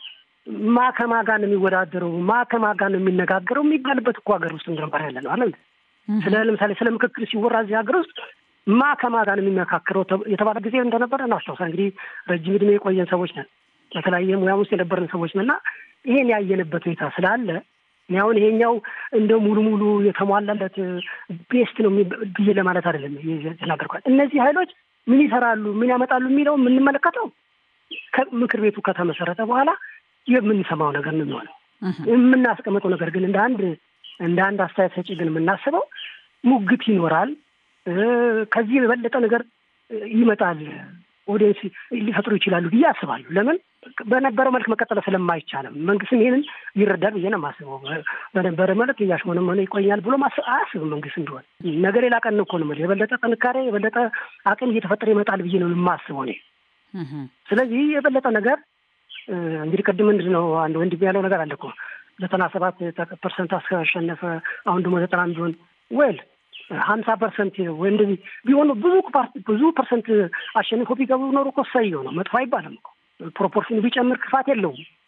ማ ከማ ጋር ነው የሚወዳደረው ማ ከማ ጋር ነው የሚነጋገረው የሚባልበት እኮ ሀገር ውስጥ እንደነበር ያለ ነው አለ። ስለ ለምሳሌ ስለ ምክክር ሲወራ እዚህ ሀገር ውስጥ ማ ከማ ጋር ነው የሚመካከረው የተባለ ጊዜ እንደነበረ እናስታውሳ። እንግዲህ ረጅም ዕድሜ የቆየን ሰዎች ነን፣ በተለያየ ሙያ ውስጥ የነበረን ሰዎች ነን እና ይሄን ያየንበት ሁኔታ ስላለ እኔ አሁን ይሄኛው እንደ ሙሉ ሙሉ የተሟላለት ቤስት ነው ብዬ ለማለት አይደለም የተናገርኳል። እነዚህ ኃይሎች ምን ይሰራሉ፣ ምን ያመጣሉ የሚለው የምንመለከተው ምክር ቤቱ ከተመሰረተ በኋላ የምንሰማው ነገር ነው የሚሆነው። የምናስቀምጠው ነገር ግን እንደ አንድ እንደ አንድ አስተያየት ሰጪ ግን የምናስበው ሙግት ይኖራል። ከዚህ የበለጠ ነገር ይመጣል፣ ኦዲየንስ ሊፈጥሩ ይችላሉ ብዬ አስባለሁ። ለምን በነበረው መልክ መቀጠል ስለማይቻልም መንግስትም ይህንን ይረዳል ብዬ ነው የማስበው። በነበረ መልክ እያሽሞነመነ ይቆያል ብሎ አያስብም መንግስት እንደሆነ ነገር ሌላ ቀን እኮ ነው የበለጠ ጥንካሬ የበለጠ አቅም እየተፈጠረ ይመጣል ብዬ ነው የማስበው እኔ። ስለዚህ የበለጠ ነገር እንግዲህ ቅድም ምንድን ነው አንድ ወንድም ያለው ነገር አለ እኮ ዘጠና ሰባት ፐርሰንት አስከሸነፈ አሁን ደግሞ ዘጠና ቢሆን ወይል ሀምሳ ፐርሰንት ወይ እንደዚህ ቢሆኑ ብዙ ብዙ ፐርሰንት አሸንፎ ቢገቡ ኖሮ እኮ ሰየው ነው መጥፎ አይባልም እኮ ፕሮፖርሽኑ ቢጨምር ክፋት የለውም